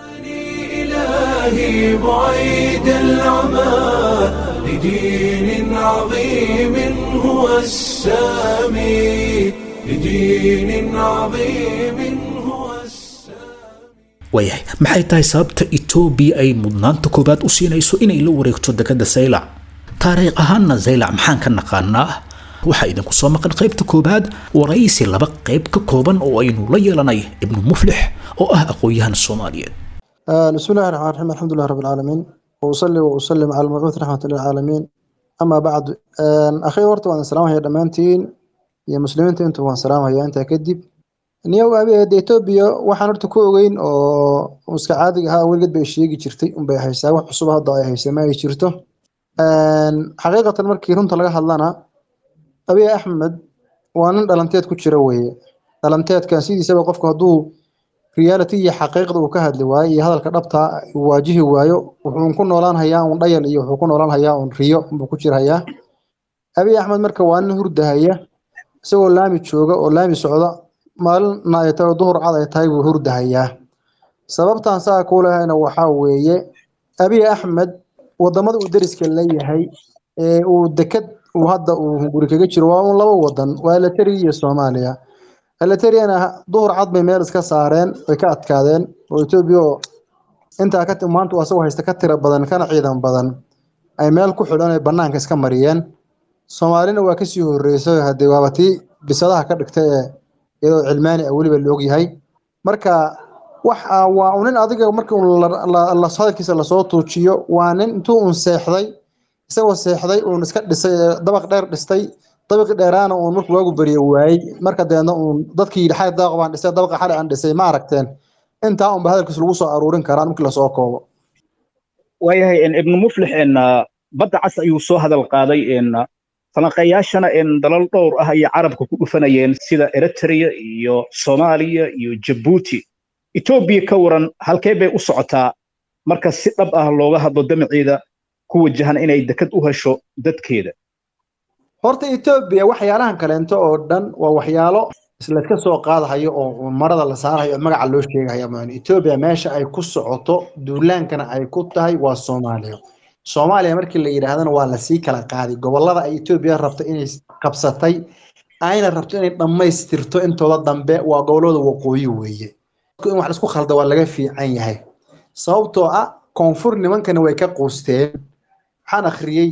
إلهي بعيد العمى لدين عظيم هو السامي لدين عظيم هو السامي waayahay maxay tahay sababta etoobiya ay mudnaanta koowaad u siinayso inay la wareegto dekadda saylac taariikh ahaanna saylac maxaan ka naqaanaa waxaa idinku soo maqan qaybta koowaad waraysi laba qayb ka kooban oo aynu la yeelanay ibnu muflix oo ah aqoon-yahan soomaaliyeed آه، بسم الله الرحمن الرحيم الحمد لله رب العالمين وأصلي وأسلم على المبعوث رحمة للعالمين أما بعد آه، أخي ورت وأنا سلام هي دمانتين يا مسلمين أنتم وأنا سلام هي أنت كدب niyow abi etoobiya waxaan horta ku ogeyn oo iska caadiga ahaa weligeed bay sheegi jirtay unbay haysaa wax cusub hadda ay haysa ma ay jirto xaqiiqatan markii runta laga hadlana abiy axmed waa nin dhalanteed ku jira weeye dhalanteedkan sidiisaba qofku hadduu reality iyo xaqiiqda uu ka hadli waayo iyo hadalka dhabta uu waajihi waayo wuxuu ku noolaan hayaa un dhayal iyo wuxuu ku noolaan hayaa un riyo buu ku jira hayaa abiy axmed marka waa nin hurdahaya isagoo laami jooga oo laami socda maalina ay tahay oo duhur cad ay tahay buu hurdahayaa sababtan saa kuu lehayna waxaa weeye abiy axmed wadamada uu deriska leeyahay ee uu deked uu hadda uu guri kaga jiro waa un laba wadan waa eleteri iyo soomaaliya eleteriana duhur cad bay meel iska saareen way ka adkaadeen oo etoobiya oo intaa ka maanta uu asagoo haysta ka tira badan kana ciidan badan ay meel ku xidhan ay banaanka iska mariyeen soomaalina waa kasii horeysay hadee waaba tii bisadaha ka dhigtay ee iyadoo cilmaani ah weliba la ogyahay marka waxa waa un nin adiga markii un hadalkiisa lasoo tuujiyo waa nin intuu un seexday isagoo seexday uun iska dhisay dabaq dheer dhistay dabaqi dheeraana uun markuu waagu beriye waayey marka deedna uun dadkii yidhi xali daaq baan dhisay dabaqa xali aan dhisay ma aragteen intaa unba hadalkiisa lagu soo aruurin karaan markii lasoo koobo waayahay ibnu muflix badda cas ayuu soo hadal qaaday falanqayaashana dalal dhowr ah ayay carabka ku dhufanayeen sida eritrea iyo soomaaliya iyo jabuuti etoobiya ka waran halkee bay u socotaa marka si dhab ah looga hadlo damaceeda ku wajahan inay dekad u hesho dadkeeda horta etoobiya waxyaalahan kaleento oo dhan waa waxyaalo islayska soo qaadahayo oo marada la saarahayo oo magaca loo sheegahayo maan etoobiya meesha ay ku socoto duulaankana ay ku tahay waa soomaaliya soomaaliya markii la yidhaahdana waa lasii kala qaaday gobolada ay etoobiya rabta inay qabsatay ayna rabto inay dhammaystirto intooda dambe waa gobolada waqooyi weeye in wax laisku khalda waa laga fiican yahay sababtoo ah koonfur nimankana way ka quusteen waxaan akhriyey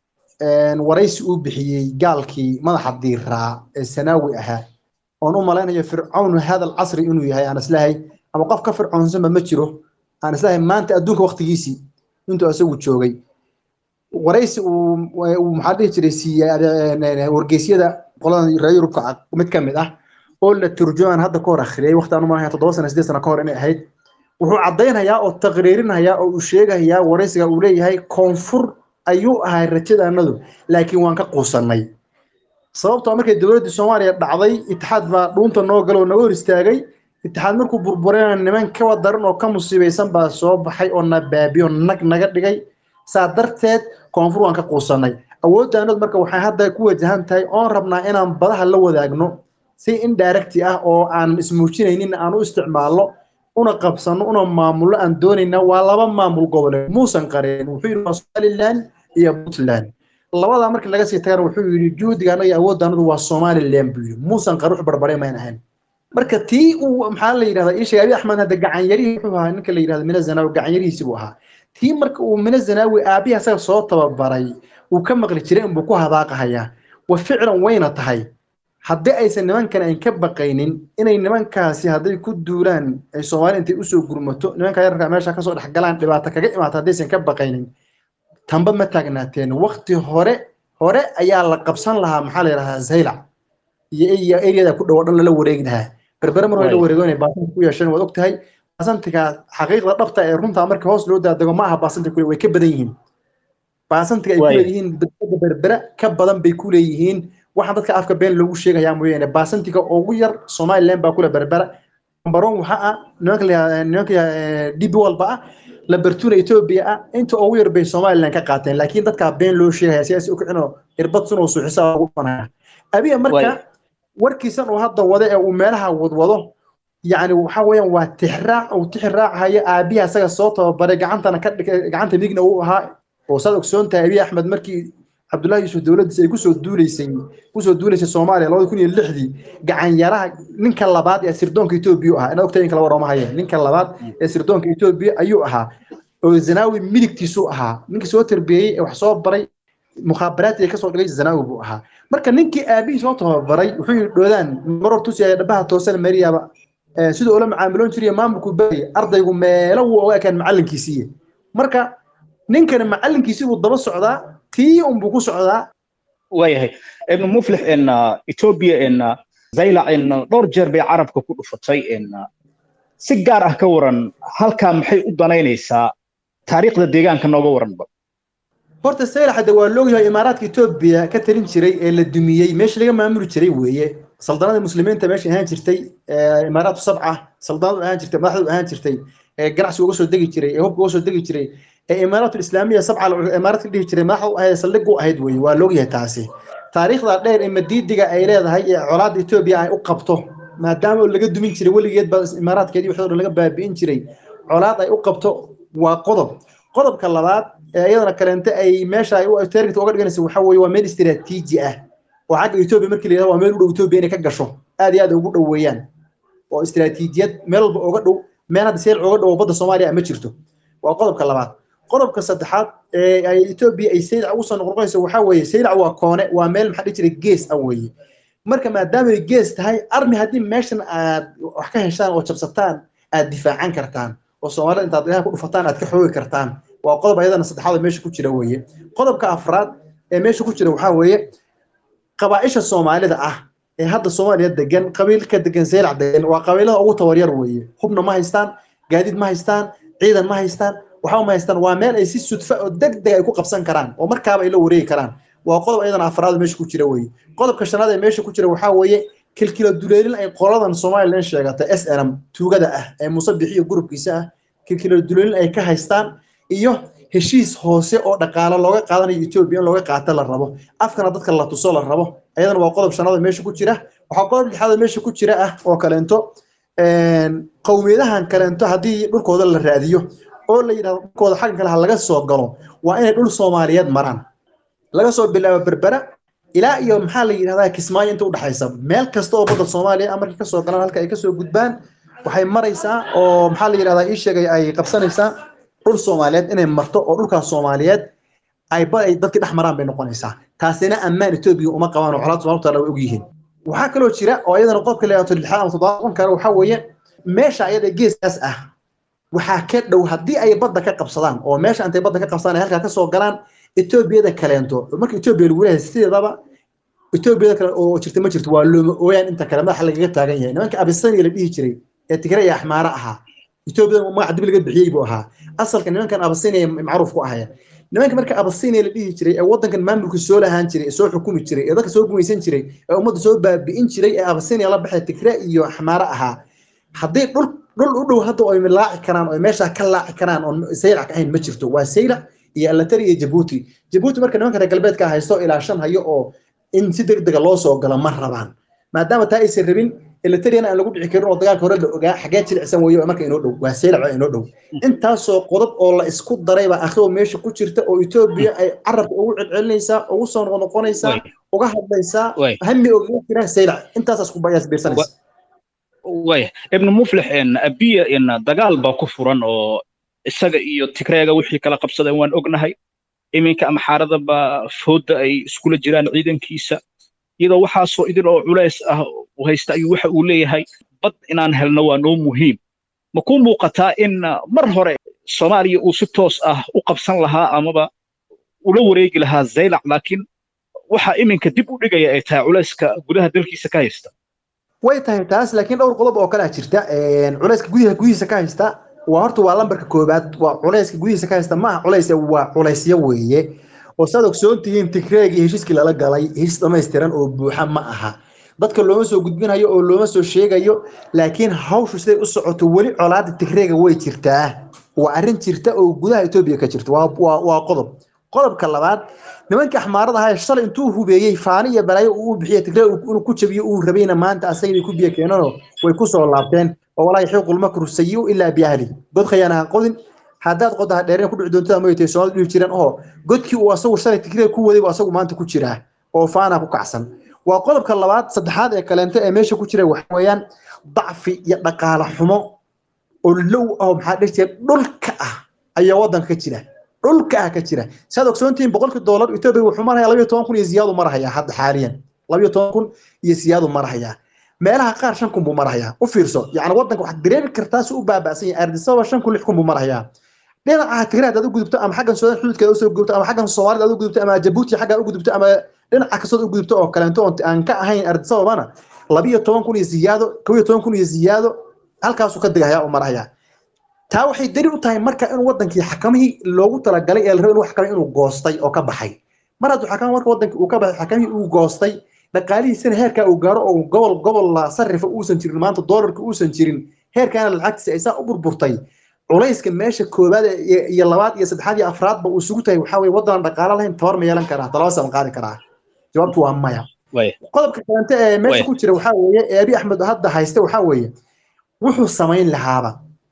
waraysi uu bixiyey gaalkii madaxa diiraa ee sanaawi ahaa oon u malaynayo fircawnu hadal casri inuu yahay aan islahay ama qof ka fircoonsanba ma jiro aan islahay maanta adduunka waqtigiisii intuu isagu joogay waraysi uu maxaa dhihi jiray siiyey wargeysyada qoladan reer yurubka mid ka mid ah oo la turjumaan hadda ka hor akhriyay waqti aan u malaynaya toddoba sana sideed sana ka hor inay ahayd wuxuu caddaynayaa oo taqriirinayaa oo uu sheegayaa waraysiga uu leeyahay koonfur ayuu ahay rajadaanadu laakiin waan ka quusannay sababtoo markay dowladdii soomaaliya dhacday itixaad baa dhuunta noo galo oo naga hor istaagay itixaad markuu burburayna niman kawa daran oo ka musiibaysan baa soo baxay oo na baabiyo nag naga dhigay saa darteed koonfur waan ka quusannay awooddaanadu marka waxay hadda ku wajahan tahay oon rabnaa inaan badaha la wadaagno si indirecti ah oo aan ismuujinaynin aan u isticmaalno una qabsano una maamulno aan doonayna waa laba maamul goboleed muusan qareen wuxuu yidhi waa somaliland iyo puntland labadaa markii laga sii tagana wuxuu yidhi juhdigaana iyo awooddaanadu waa somaliland buu yidhi muusan qare wax barbare mayn ahayn marka tii uu maxaa la yidhahdaa ii sheegay abi axmed hadda gacanyarihii wuxuu ahaa ninka la yidhahda mina zanaawi gacanyarihiisi buu ahaa tii marka uu mina zanaawi aabihi asaga soo tababaray uu ka maqli jiray inbuu ku hadaaqahayaa wa ficlan wayna tahay haddii aysan nimankan ayn ka baqaynin inay nimankaasi hadday ku duulaan ay soomaali intay usoo gurmato nimanka yararka meesha kasoo dhex galaan dhibaato kaga imaata haddaysan ka baqaynin tamba ma taagnaateen wakti hore hore ayaa la qabsan lahaa maxaa la yidhahdaa zaylac iyo iyo eriyada ku dhow dhan lala wareegi lahaa berbere mar hore la wareego inay baasanti ku yeesheen waad ogtahay baasantiga xaqiiqda dhabta ee runta marka hoos loo daadego ma aha baasanti kule way ka badan yihiin baasantiga ay ku leeyihiin dadka berbere ka badan bay ku leeyihiin waxaan dadka afka been loogu sheegayaa mooyaane baasantiga ugu yar somaliland baa kule berbera baron waxa ah nimanka nimanka db walba ah lambertuna ethiopia ah inta ugu yar bay somaliland ka qaateen laakiin dadkaa been loo sheegaya siyaasi u kicino irbad sunoo suuxisa ugu dhanaya abiya marka warkiisan uu hadda wada ee uu meelaha wadwado yacni waxa weeyaan waa tixraac uu tixraacaya aabihi asaga soo tababaray gacantana ka gacanta midigna uu ahaa oo saad ogsoon tahay abiy axmed markii cabdullahi yuusuf dowladdiisa ay kusoo duuleysay kusoo duuleysay soomaaliya labada kun iyo lixdii gacanyaraha ninka labaad ee sirdoonka etoobiya ahaa inaad ogtahay in kala warama hayeen ninka labaad ee sirdoonka etoobiya ayuu ahaa oo zanaawi midigtiisu ahaa ninkii soo tarbiyeyey ee wax soo baray mukhaabaraadkii kasoo dhigay zanaawi buu ahaa marka ninkii aabihii soo tababaray wuxuu yidhi dhoodaan maror tusiaya dhabaha toosan mariyaaba siduu ula macaamiloon jiriya maamulku bari ardaygu meelo wuu oga ekaan macallinkiisiiye marka ninkani macallinkiisii buu daba socdaa tii unbuu ku socdaa waayahay ibnu muflix in etoobiya in zaylac in dhowr jeer bay carabka ku dhufatay in si gaar ah ka waran halkaa maxay u danaynaysaa taariikhda deegaanka nooga waranba horta saylax hadda waa loogyahay imaaraadka etoobiya ka talin jiray ee la dumiyey meesha laga maamuli jiray weeye saldanada muslimiinta meesha ahaan jirtay imaaraatu sabca saldanadu ahaan jirtay madaxdu ahaan jirtay ee ganacsiga uga soo degi jiray ee hubka uga soo degi jiray ee imaaraatu islaamiya sabca imaaraadka dhihi jiray madaxdu ahayd saldhig u ahayd weeye waa loogyahay taasi taariikhda dheer ee madiidiga ay leedahay ee colaadda etoobiya ay u qabto maadaama laga dumin jiray weligeed baa imaaraadkeedii waxoo dhan laga baabi'in jiray colaad ay u qabto waa qodob qodobka labaad ee iyadana kaleente ay meesha ay target uga dhiganaysa waxa weeye waa meel istiraatiiji ah oo xagga etoobiya markii la yidhahdo waa meel u dhow etoobiya inay ka gasho aad iyo aad ugu dhow weeyaan oo istiraatiijiyad meel walba uga dhow meel hadda seel uga dhow badda soomaaliya ma jirto waa qodobka labaad qodobka saddexaad ee ay etoobiya ay saylac ugu soo noqnoqonayso waxaa weeye saylac waa koone waa meel maxaa dhihi jiray gees ah weeye marka maadaama ay gees tahay armi haddii meeshan aad wax ka heshaan oo jabsataan aad difaacan kartaan oo soomaalida intaad ilaha ku dhufataan aad ka xoogi kartaan waa qodob ayadana saddexaad meesha ku jira weeye qodobka afraad ee meesha ku jira waxaa weeye qabaa'isha soomaalida ah ee hadda soomaaliya degan qabiilka degan saylac degan waa qabiilada ugu tabaryar weeye hubna ma haystaan gaadiid ma haystaan ciidan ma haystaan waxba ma haystaan waa meel ay si sudfa oo deg deg ay ku qabsan karaan oo markaaba ay la wareegi karaan waa qodob ayadana afraad meesha ku jira weeye qodobka shanaad ee meesha ku jira waxaa weeye kilkilo duleelin ay qoladan somalilan sheegatay s n m tuugada ah ee muuse bixiyo gurubkiisa ah kilkilo duleelin ay ka haystaan iyo heshiis hoose oo dhaqaalo looga qaadanayo etoobiya in looga qaato la rabo afkana dadka la tuso la rabo ayadana waa qodob shanaad meesha ku jira waxaa qodob lixaad meesha ku jira ah oo kaleento qowmiyadahan kaleento haddii dhulkooda la raadiyo oo la yidhahdo dhulkooda xaggan kale ha laga soo galo waa inay dhul soomaaliyeed maraan laga soo bilaabo berbera ilaa iyo maxaa la yidhahdaa kismaayo inta udhexaysa meel kasta oo badda soomaaliya ah markay kasoo galaan halka ay kasoo gudbaan waxay maraysaa oo maxaa la yidhahdaa ii sheegay ay qabsanaysaa dhul soomaaliyeed inay marto oo dhulkaas soomaaliyeed ay ba ay dadkii dhex maraan bay noqonaysaa taasina ammaan etoobiya uma qabaan oo colaad soomaalta way ogyihiin waxaa kaloo jira oo iyadana qodobka leeyahay lixaad ama toddobaad noqon kara waxaa weeye meesha ayada geeskaas ah waxaa ka dhow haddii ay badda ka qabsadaan oo meesha intay badda ka qabsadaan ay halkaa kasoo galaan etoobiyada kaleento marka etoobiya lagu leeyahay sideedaba etoobiyada kale oo jirta ma jirto waa looma ooyaan inta kale madaxa lagaga taagan yahay nimanka abisaniya la dhihi jiray ee tigre iyo axmaara ahaa etoobiyada magaca dib laga bixiyey buu ahaa asalka nimankan abasiniya macruuf ku ahaya nimanka marka abasiniya la dhihi jiray ee wadankan maamulka soo lahaan jiray ee soo xukumi jiray ee dadka soo gumaysan jiray ee ummadda soo baabi'in jiray ee abasiniya la baxay tigre iyo axmaara ahaa haddii dhul dhul u dhow hadda ay laaci karaan oo meesha ka laaci karaan oon saylac ka ahayn ma jirto waa saylac iyo alatari iyo jabuuti jabuuti marka nimanka reer galbeedka haysto ilaa shan hayo oo in si degdega loo soo galo ma rabaan maadaama taa aysan rabin elatariana aan lagu dhici karin oo dagaalka hore la ogaa xagee jilicsan weeye marka inoo dhow waa saylac waa inoo dhow intaasoo qodob oo la isku daray baa akhribo meesha ku jirta oo etoobiya ay carabka ugu celcelinaysaa ugu soo noqnoqonaysaa uga hadlaysaa hami ogaga jiraan saylac intaasaas ku biirsanaysa waya ibnu muflix abiya dagaal baa ku furan oo isaga iyo tigreega wixii kala qabsadeen waan ognahay iminka amxaarada baa fooda ay iskula jiraan ciidankiisa iyadoo waxaasoo idin oo culays ah haysta ayuu waxa uu leeyahay bad inaan helno waa noo muhiim ma ku muuqataa in mar hore soomaaliya uu si toos ah u qabsan lahaa amaba ula wareegi lahaa zaylac laakiin waxa iminka dib u dhigaya ay tahay culayska gudaha dalkiisa ka haysta way tahay taas laakiin dhowr qodob oo kalea jirta culayska gudaha gudihiisa ka haysta waa horta waa lambarka koobaad waa culayska gudihiisa ka haysta maaha culays waa culaysyo weeye oo saad ogsoon tihiin tigreegii heshiiskii lala galay heshiis dhammaystiran oo buuxa ma aha dadka looma soo gudbinayo oo looma soo sheegayo laakiin hawshu siday u socoto weli colaada tigreega way jirtaa waa arrin jirta oo gudaha etoobiya ka jirta waa qodob qodobka labaad nimankii axmaarada ahaa shalay intuu hubeeyey faani iyo balaayo uu bixiyey tigreeg inuu ku jabiyo uu rabayna maanta asagii ku biyo keenanoo way ku soo laabteen oo walaa yaxiiqu lmakru sayiu ilaa biahli god khayaanaha qodin haddaad qodaha dheereen ku dhici doontada moytay soomaalida dhihi jireen oo godkii uu asagu shalay tigreeg ku waday buu asagu maanta ku jiraa oo faana ku kacsan waa qodobka labaad saddexaad ee kaleento ee meesha ku jira waxa weeyaan dacfi iyo dhaqaale xumo oo low ah oo maxaa dhihi jira dhulka ah ayaa waddanka ka jira dhulka ah ka jira saad ogsoontihiin boqolkii doolar etoobiya wuxuu marayaa labayo toban kun iyo siyaadu marahayaa hadda xaaliyan labayo toban kun iyo siyaadu marahayaa meelaha qaar shan kun buu marahayaa u fiirso yacni waddanka waxaad dareemi kartaa si u baaba'san yahay ardisaba shan kun lix kun buu marahayaa dhinaca tigray haddaad u gudubto ama xaggan suudaan xuduudkeeda usoo gudubto ama xaggan soomaalida aad u gudubto ama jabuuti xaggaa u gudubto ama dhinaca kastood u gudubto oo kaleento oon aan ka ahayn ardisababana labiyo toban kun iyo siyaado kow iyo toban kun iyo siyaado halkaasuu ka degahayaa u marahayaa taa waxay dali u tahay marka inuu wadankii xakamihii loogu talagalay ee la rabo inuu xakamay inuu goostay oo ka baxay mar hadduu xakama marka wadankii uu ka baxay xakamihii uu goostay dhaqaalihiisana heerkaa uu gaaro oo gobol gobol la sarifa uusan jirin maanta doolarka uusan jirin heerkaana lacagtiisa ay saa u burburtay culayska meesha koobaad iyo labaad iyo saddexaad iyo afraadba uu isugu tahay waxaa weye waddanan dhaqaalo lahayn tabar ma yeelan karaa talabasa ma qaadi karaa jawaabtu waa maya qodobka kalente ee meesha ku jira waxaa weeye ee abi axmed hadda hayste waxaa weeye wuxuu samayn lahaaba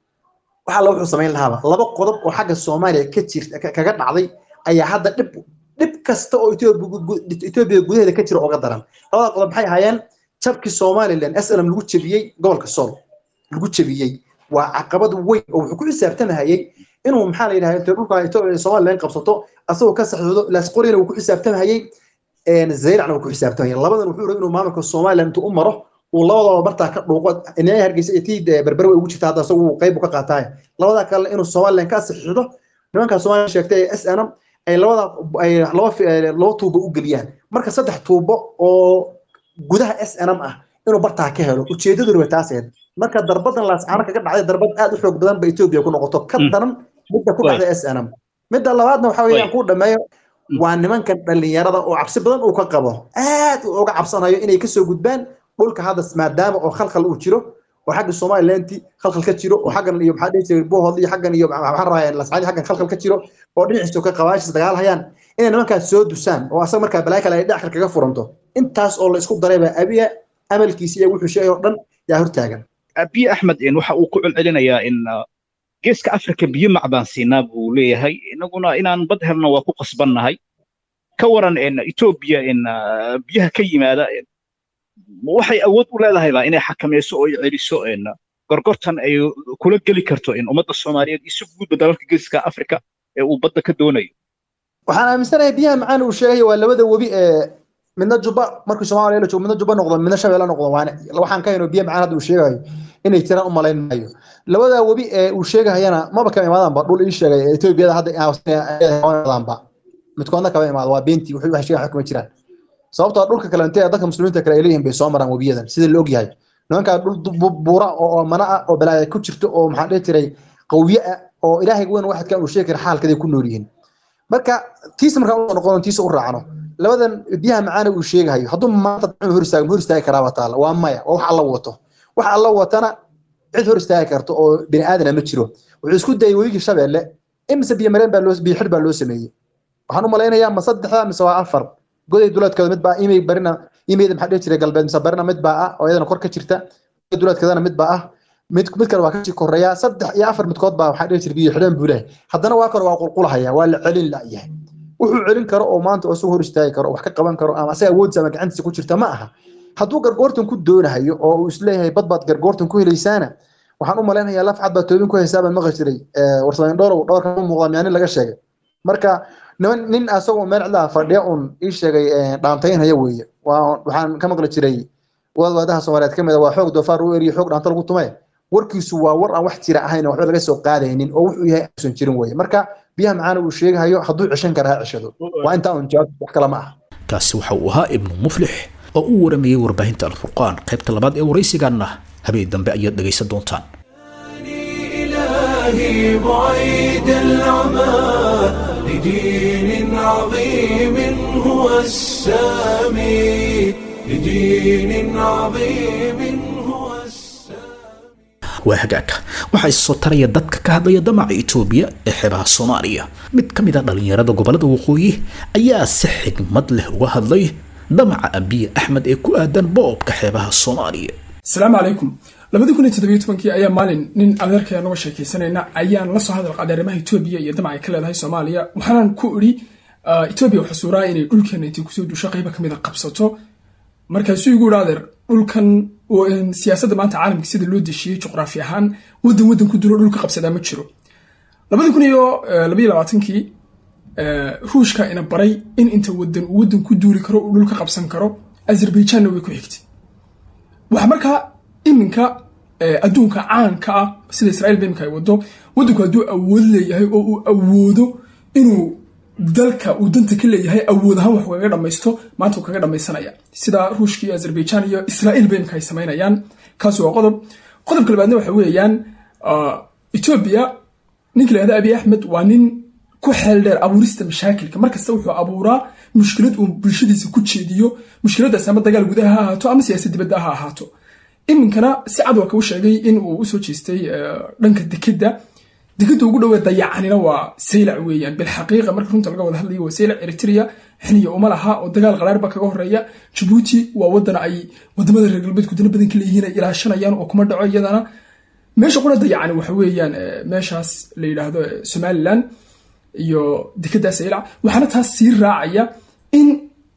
waxa alla wuxuu samayn lahaaba laba qodob oo xagga soomaaliya ka jirta kaga dhacday ayaa hadda dhib dhib kasta oo etoobiya gudaheeda ka jira oga daran labada qodob maxay ahaayeen jabkii somalilan slm lagu jebiyey gobolka sool lagu jebiyey waa caqabad weyn oo wuxuu ku xisaabtamahayey inuu maxaa la yidhahda intay dhulka somalilan qabsato asagoo ka saxdoodo laasqorina wuu ku xisaabtamahayey zayracna wuu ku xisaabtamahayey labadan wuxuu rabay inuu maamulka somalilan intuu u maro uu labadaba bartaa ka dhuuqo inay hargeysa iyo tii berbere way ugu jirta hadda asagu qayb ka qaataay labadaa kale inuu somalilan ka saxiixdo nimankaa somalilan sheegtay ee s n m ay labada ay laba laba tuubo u geliyaan marka saddex tuubo oo gudaha s n m ah inuu bartaa ka helo ujeedadu raba taaseed marka darbadan laascaano kaga dhacday darbad aad u xoog badan ba etoobiya ku noqoto ka daran midda ku dhacday s n m midda labaadna waxa weeyaan kuu dhameeyo waa nimankan dhallinyarada oo cabsi badan uu ka qabo aad uu uga cabsanayo inay kasoo gudbaan dhulka hadda maadaama oo khalkhal uu jiro oo xagga somalilanti khalkhal ka jiro oo xaggan iyo maxaa dhihi jiray bohod iyo xaggan iyo maxaa rabaa lascaadi xaggan khalkhal ka jiro oo dhinaciisa ka qabaashis dagaal hayaan inay nimankaas soo dusaan oo asaga markaa balaa kale ay dhaxal kaga furanto intaas oo la isku daray baa abiya amalkiisa iyo wuxuu sheegay oo dhan yaa hortaagan abiy axmed waxa uu ku celcelinayaa in geeska afrika biyo macbaan siinaa buu leeyahay inaguna inaan bad helno waa ku qasbannahay ka waran etoobiya biyaha ka yimaada waxay awood u leedahayba inay xakamayso oo ay celiso gorgortan ay kula geli karto ummadda soomaaliyeed isu guudba dalalka geeska afrika ee uu badda ka doonayo waxaan aaminsanahay biyaha macaan uu sheegayo waa labada webi ee midna jubba markii soomaaliya la joogo midna jubba noqdo midna shabeelle noqdo waane waxaan ka hayno biya macaan hadda uu sheegayo inay jiraan u malayn maayo labada webi ee uu sheegahayana maba kama imaadaanba dhul ii sheegay ee etoobiyada hadda imaadaanba midkoodna kama imaado waa beentii waxay sheegaan xukuma jiraan sababtoo dhulka kale intee dadka muslimiinta kale ay leeyihiin bay soo maraan webiyadan sida la ogyahay nimankaa dhul buura oo mana ah oo balaaya ku jirto oo maxaa dhihi jiray qawiye ah oo ilaahay weyn waxadkan uu sheegi kara xaalkaday ku nool yihiin marka tiisa markaan u noqono tiisa u raacno labadan biyaha macaana uu sheegahayo hadduu maanta hor istaago hor istaagi karaaba taala waa maya waa wax alla wato wax alla watana cid hor istaagi karto oo bini aadana ma jiro wuxuu isku dayay webigii shabeelle imise biyo mareen baa loo biyo xidh baa loo sameeyey waxaan u malaynayaa ma saddexda mise waa afar goday duleedkooda mid baa imay barina imayda maxaa dhihi jiray galbeed mise barina mid baa ah oo iyadana kor ka jirta duleedkeedana mid baa ah mid mid kale waa kasii koreeya saddex iyo afar midkood baa waxaa dhihi jiray biyo xidhan buu lehay haddana waa kore waa qulqulahaya waa la celin la'yahay wuxuu celin karo oo maanta oo soo hor istaagi karo wax ka qaban karo ama asaga awoodisa ama gacantiisa ku jirta ma aha hadduu gargoortan ku doonahayo oo uu isleeyahay bad baad gargoortan ku helaysaana waxaan u malaynayaa laf cad baa toobin ku haysaa baan maqli jiray warsamayn dhowrow dhowrka u muuqda miyaa nin laga sheegay marka niman nin asagoo meel cidlaha fadhiya un ii sheegay dhaantaynhaya weeye waxaan ka maqli jiray waadaha soomaaliyeed ka mid a waa xoog doofaar u eriyo xoog dhaanta lagu tume warkiisu waa war aan wax jira ahayn waxba laga soo qaadaynin oo wuxuu yahay uusan jirin weeye marka biyaha macaana uu sheegahayo hadduu ceshan kara ha ceshado waa intaa un jawaab wax kale ma aha kaasi waxa uu ahaa ibnu muflix oo u waramayay warbaahinta alfurqaan qaybta labaad ee waraysigaanna habeen dambe ayaad dhegaysan doontaan إلهي بعيد العمى لدين عظيم هو السامي لدين عظيم هو السامي waa hagaagka waxaa issoo taraya dadka ka hadlaya damaca itoobiya ee xeebaha soomaaliya mid ka mid a dhallinyarada gobolada waqooyi ayaa si xigmad leh uga hadlay damaca abiye axmed ee ku aadan boobka xeebaha soomaaliya asalaamu calaykum labadii kun iyo toddobiyo tobankii ayaa maalin nin adeerkaya noga sheekaysanayna ayaan la soo hadal qaaday arrimaha etoobiya iyo damac ay ka leedahay soomaaliya waxaanan ku idhi etoobiya waxaa suuraa inay dhulkeena intay kusoo duusho qayba ka mid a qabsato markaasuu igu idhi adeer dhulkan siyaasadda maanta caalamka sida loo deshiyey juqraafi ahaan waddan waddan ku dulo dhulka qabsadaa ma jiro labadii kun iyo labayo labaatankii ruushka ina baray in inta waddan uu waddan ku duuli karo uu dhulka qabsan karo azerbaijanna way ku xigtay waxa markaa iminka adduunka caanka ah sida israa'iil ba iminka ay wado waddanku hadduu awood leeyahay oo uu awoodo inuu dalka uu danta ka leeyahay awood ahaan wax kaga dhamaysto maanta uu kaga dhamaysanaya sida ruushka iyo azerbaijan iyo israa'iil ba iminka ay samaynayaan kaasi waa qodob qodobka labaadna waxa weeyaan etoobiya ninka la yahda abiy axmed waa nin ku xeel dheer abuurista mashaakilka markasta wuxuu abuuraa mushkilad uu bulshadiisa ku jeediyo mushkiladaas ama dagaal gudaha ha ahaato ama siyaasad dibadda ha ahaato iminkana si cad waa kau sheegay in uu usoo jeestay dhanka dekeda dekeda ugu dhowee dayacanina waa saylac weeyaan bilxaqiiqa marka runta laga wada hadlayo waa saylac eritrea xiniya uma laha oo dagaal qaraarba kaga horeeya jabuuti waa wadan ay wadamada reer galbeedku dana badan ka leeyihiin ay ilaashanayaan oo kuma dhaco iyadana meesha qura dayacani waxa weeyaan meeshaas la yidhaahdo somaliland iyo dekeda saylac waxaana taas sii raacaya in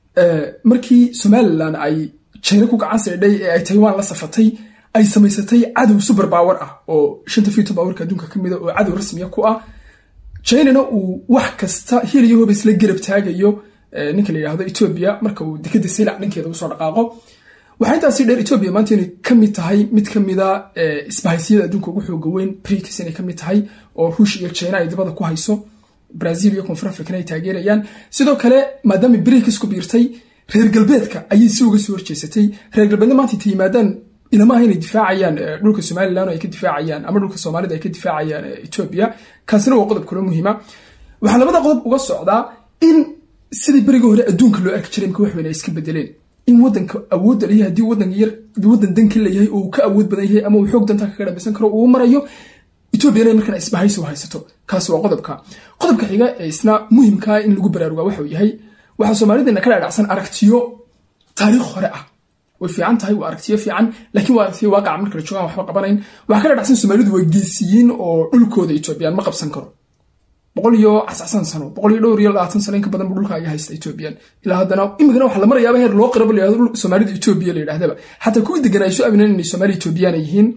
markii somalilan ay jina ku gacan saydhay ee ay taiwan la safatay ay samaysatay cadow super power ah oo shanta fito powerka adduunka ka mida oo cadow rasmiya ku ah chinana uu wax kasta hiliyo hoba isla garab taagayo ninka la yidhahdo etoobiya marka uu dekeda saylac dhankeeda usoo dhaqaaqo waxaa intaasi dheer etoobiya maanta inay ka mid tahay mid ka mida isbahaysiyada adduunka ugu xooga weyn brikis inay ka mid tahay oo ruush iyo china ay dibada ku hayso brazil iyo koonfur africana ay taageerayaan sidoo kale maadaama brikis ku biirtay reer galbeedka ayay si uga soo horjeesatay reer galbeedna maanta intay yimaadaan ilamaha inay difaacayaan dhulka somalilan oo ay ka difaacayaan ama dhulka soomaalida ay ka difaacayaan etoobiya kaasina waa qodob kaloo muhiima waxaa labada qodob uga socdaa in sidii berigii hore adduunka loo arki jiray imka wax weyn ay iska bedeleen in wadanka awoodda leeyahay haddii wadanka yar wadan dan ka leeyahay oo uu ka awood badan yahay ama uu xoog dantaa kaga dhamaysan karo uu marayo etoobiya inay markan isbahaysi u haysato kaasi waa qodobka qodobka xiga ee isna muhimkaa in lagu baraarugaa waxa uu yahay waxaa soomaalidana ka dhaadhacsan aragtiyo taariikh hore ah way fiican tahay waa aragtiyo fiican laakiin waa aragtiyo waaqaca marka la joogaan waxba qabanayn waxaa ka dhaadhacsan soomaalidu waa geesiyiin oo dhulkooda etoobiyaan ma qabsan karo boqol iyo casacsan sano boqol iyo dhowr iyo labaatan sano inka badan bu dhulka aga haysta ethoobiyan ilaa haddana imikana waxaa la marayaaba heer loo qiraba layihahdo dhul soomaalida etoobiya la yidhahdaba xataa kuwii degan ay soo amineen inay soomaali etoobiyana yihiin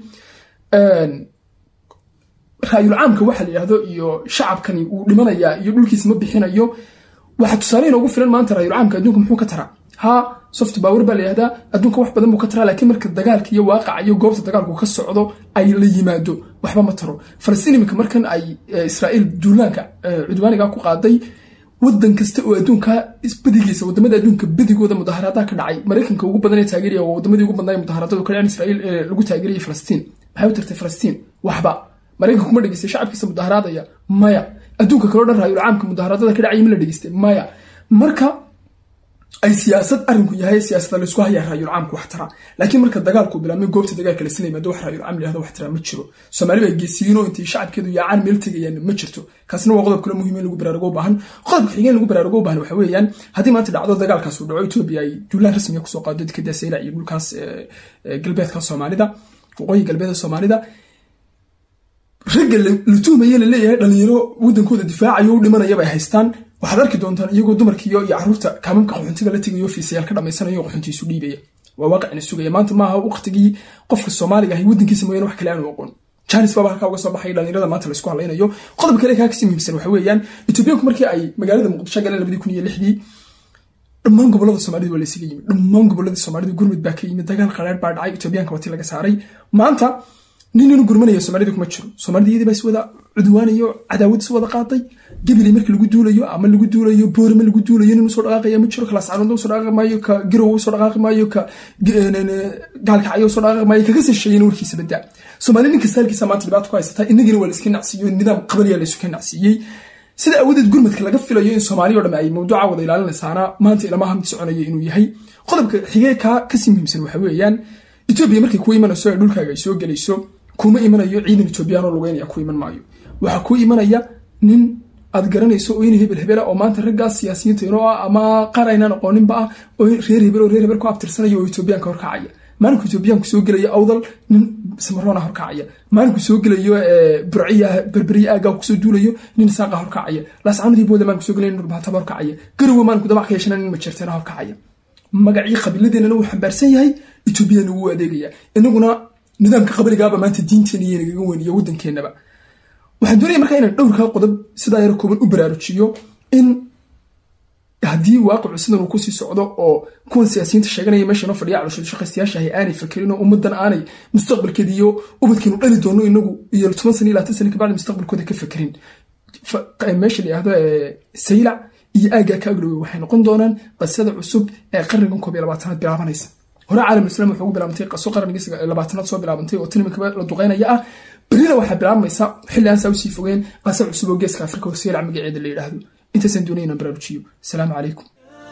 raayul caamka waxa la yidhahdo iyo shacabkani uu dhimanayaa iyo dhulkiisa ma bixinayo waxaa tusaale inoogu filan maanta raayul caamka adduunka muxuu ka taraa ha soft power baa la yihahdaa adduunka wax badan buu ka taraa laakiin marka dagaalka iyo waaqaca iyo goobta dagaalku ka socdo ay la yimaado waxba ma taro falastiin iminka markan ay israa'iil duulaanka cudwaaniga ku qaaday wadan kasta oo adduunka badigiisa wadamada adduunka badigooda mudaharaadaa ka dhacay maraykanka ugu badan ee taageeraya waa wadamadii ugu badnaa mudaharadadu ka dhaceen israa'iil ee lagu taageerayay falastiin maxay u tartay falastiin waxba maraykanka kuma dhegeystay shacabkiisa mudaharaadaya maya adduunka kaleo dhan raayul caamka mudaharadada ka dhacaya ma la dhegeystay maya marka ay siyaasad arinku yahay siyaasada laysku hayaa raayul caamka wax tara laakiin marka dagaalku bilaabmay goobta dagaalka lasla yimaado wax raayul caam layihahdo wax tara ma jiro soomaali baa geesiyiinoo intay shacabkeedu yaacaan meel tegayaan ma jirto kaasna waa qodob kale muhiim in lagu baraarugo u baahan qodobka xigeen lagu baraarugo u baahan waxa weeyaan haddii maanta dhacdo dagaalkaas uu dhaco etoobiya ay duulaan rasmiga kusoo qaado dekada sayla iyo dhulkaas galbeedka soomaalida waqooyi galbeeda soomaalida ragga la tuhmaya laleeyahay dhalinyaro wadankooda difaacayo u dhimanayaba ay haystaan waxaad arki doontaan iyagoo dumarkiiyo iyo caruurta kaamamka qaxoontiga la tegayo fiisayaal ka dhamaysanayo qaxoontiisu dhiibaya waa waaqicina sugaya maanta maaha waqtigii qofka soomaaliga ahay wadankiisa mooyaane wax kale aanu aqoon janis baaba halkaa uga soo baxay dhalinyarada maanta laysku hadlaynayo qodob kale kaa kasii muhiimsan waxa weeyaan etoobiyaanku markii ay magaalada muqdisho galeen labadii kun iyo lixdii dhammaan gobolada soomaalida waa laysaga yimid dhammaan goboladii soomaalida gurmud baa ka yimid dagaal qaraar baa dhacay etoobiyaanka wati laga saaray maanta nin inu gurmanaya soomaalida kuma jiro soomaalida iyadii baa is wada cudwaanayo cadaawad is wada qaaday gabiley markii lagu duulayo ama lagu duulayo boorama lagu duulayo nin usoo dhaqaaqaya ma jiro kalaascaanoodna usoo dhaqaaqi maayo ka garow usoo dhaqaaqi maayo ka gaalkacyo usoo dhaqaaqi maayo kaga sasheeyana warkiisa badaa soomaali ninka saalkiisa maanta dhibaato ku haysataa inagina waa layska nacsiiyo nidaam qabaliya laysuka nacsiiyey sida awadeed gurmadka laga filayo in soomaaliya o dham ay mawduuca wada ilaalinaysaana maanta ilamaha mid soconaya inuu yahay qodobka xigee kaa kasii muhiimsan waxa weeyaan etoobiya markay kuwa imanayso ee dhulkaaga ay soo gelayso kuma imanayo ciidan etoobiyaanoo lugeynaya ku iman maayo waxaa ku imanaya nin aad garanayso oo in hebel hebela oo maanta raggaas siyaasiyiinta inoo ah ama qaar aynaan aqooninba ah oo reer hebel oo reer hebel ku abtirsanaya oo etoobiyaanka horkacaya maalinku etoobiyaanku soo gelaya awdal nin samaroona horkacaya maalinku soo gelayo burciya berberiya aagaa kusoo duulayo nin saaqa horkacaya laascaanadii booda maalinku soo gelaya nin dhurbaataba horkacaya garowe maalinku dabac ka yeeshana nin majeerteena horkacaya magacii qabiiladeennana wuu xambaarsan yahay etoobiyana wuu adeegaya inaguna nidaamka qabrigaaba maanta diinteena iyo nagaga weyn iyo waddankeenaba waxaan doonaya markaa inaan dhowrkaa qodob sidaa yar kooban u baraarujiyo in haddii waaqicu sidan uu kusii socdo oo kuwan siyaasiyiinta sheeganaya meesha inoo fadhiya caloshooda shaqaystayaasha ahay aanay fakerin oo ummaddan aanay mustaqbalkeeda iyo ubadkeenu dhali doono inagu iyo toban sana iyo labaatan sana kabacdi mustaqbalkooda ka fakerin meesha la yihahdo saylac iyo aaggaa ka agdhowey waxay noqon doonaan qasada cusub ee qarnigan koob iyo labaatanaad bilaabanaysa hore caalamul-islam wuxuu ugu bilaabantay qaso qarnigii labaatanaad soo bilaabantay oo tinimikaba la duqeynaya ah berina waxaa bilaabmaysa xilli aan saa usii fogeen qasa cusub oo geeska afrika oo seelac magaceeda la yidhaahdo intaasaan doonaya inaan baraarujiyo asalaamu calaykum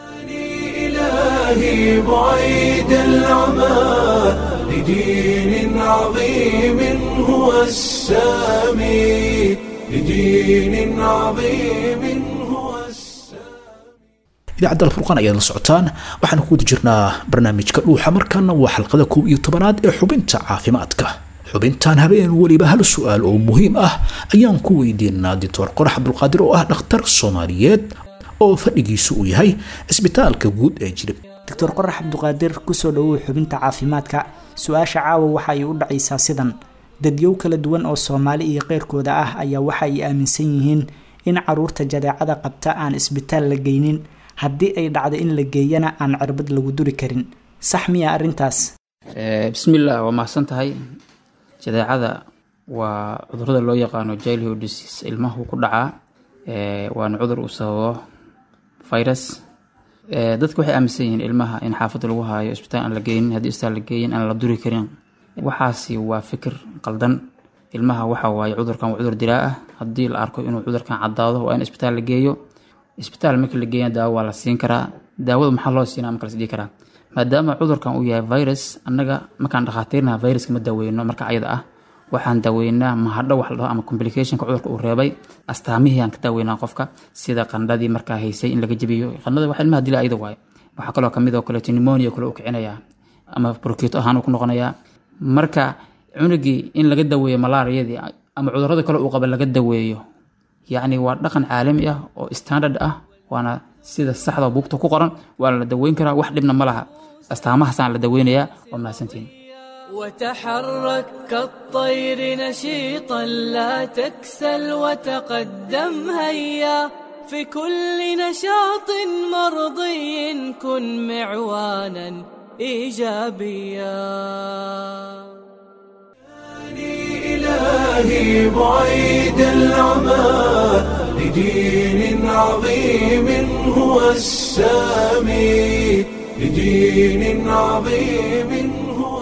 إلهي بعيد العمى لدين عظيم هو السامي لدين عظيم هو idaacadda alfurqaan ayaad la socotaan waxaan ku guda jirnaa barnaamijka dhuuxa markaana waa xalqada kow iyo tobanaad ee xubinta caafimaadka xubintan habeen weliba hal su-aal oo muhiim ah ayaan ku weydiinaa doctor qorax cabdulqaadir oo ah dhakhtar soomaaliyeed oo fadhigiisu uu yahay cisbitaalka guud ee jilib doctor qorax cabduqaadir kusoo dhowow xubinta caafimaadka su-aasha caawa waxa ay u dhacaysaa sidan dadyow kala duwan oo soomaali iyo keyrkooda ah ayaa waxa ay aaminsan yihiin in caruurta jadeecada qabta aan isbitaal la geynin haddii ay dhacdo in la geeyana aan cirbad lagu duri karin sax miya arrintaas bismillah waa mahadsan tahay jadeecada waa cudurada loo yaqaano childhood disease ilmahu ku dhacaa waana cudur uu sababo virus dadku waxay aaminsan yihiin ilmaha in xaafadda lagu haayo isbitaal aan la geynin haddii isbitaal la geeyin aan la duri karin waxaasi waa fikir qaldan ilmaha waxa waaye cudurkan waa cudur dilaa ah haddii la arko inuu cudurkan caddaado waa in isbitaal la geeyo isbitaal markii la geeyana daawo waa la siin karaa daawada maxaa loo siinaa marka la isdhihi karaa maadaama cudurkan uu yahay virus annaga markaan dhakhaatiirnaha viruska ma daaweyno marka ayada ah waxaan daaweynaa mahadho wax la dhaho ama complicationka cudurka uu reebay astaamihii aan ka daaweynaa qofka sida qandhadii markaa haysay in laga jebiyo qandhada wax ilmaha dila ayada waaye waxaa kaloo kamid oo kaleeto pneumonia kale uu kicinayaa ama brokito ahaan uu ku noqonayaa marka cunugii in laga daweeyo malaariyadii ama cudurada kale uu qaba laga daweeyo yacni waa dhaqan caalami ah oo standard ah waana sida saxda buugta ku qoran waana la daweyn karaa wax dhibna ma laha astaamahaasaan la daweynayaa waa mahadsantiin وتحرك كالطير نشيطا لا تكسل وتقدم هيا في كل نشاط مرضي كن معوانا ايجابيا إلهي بعيد العمى لدين عظيم هو السامي لدين عظيم هو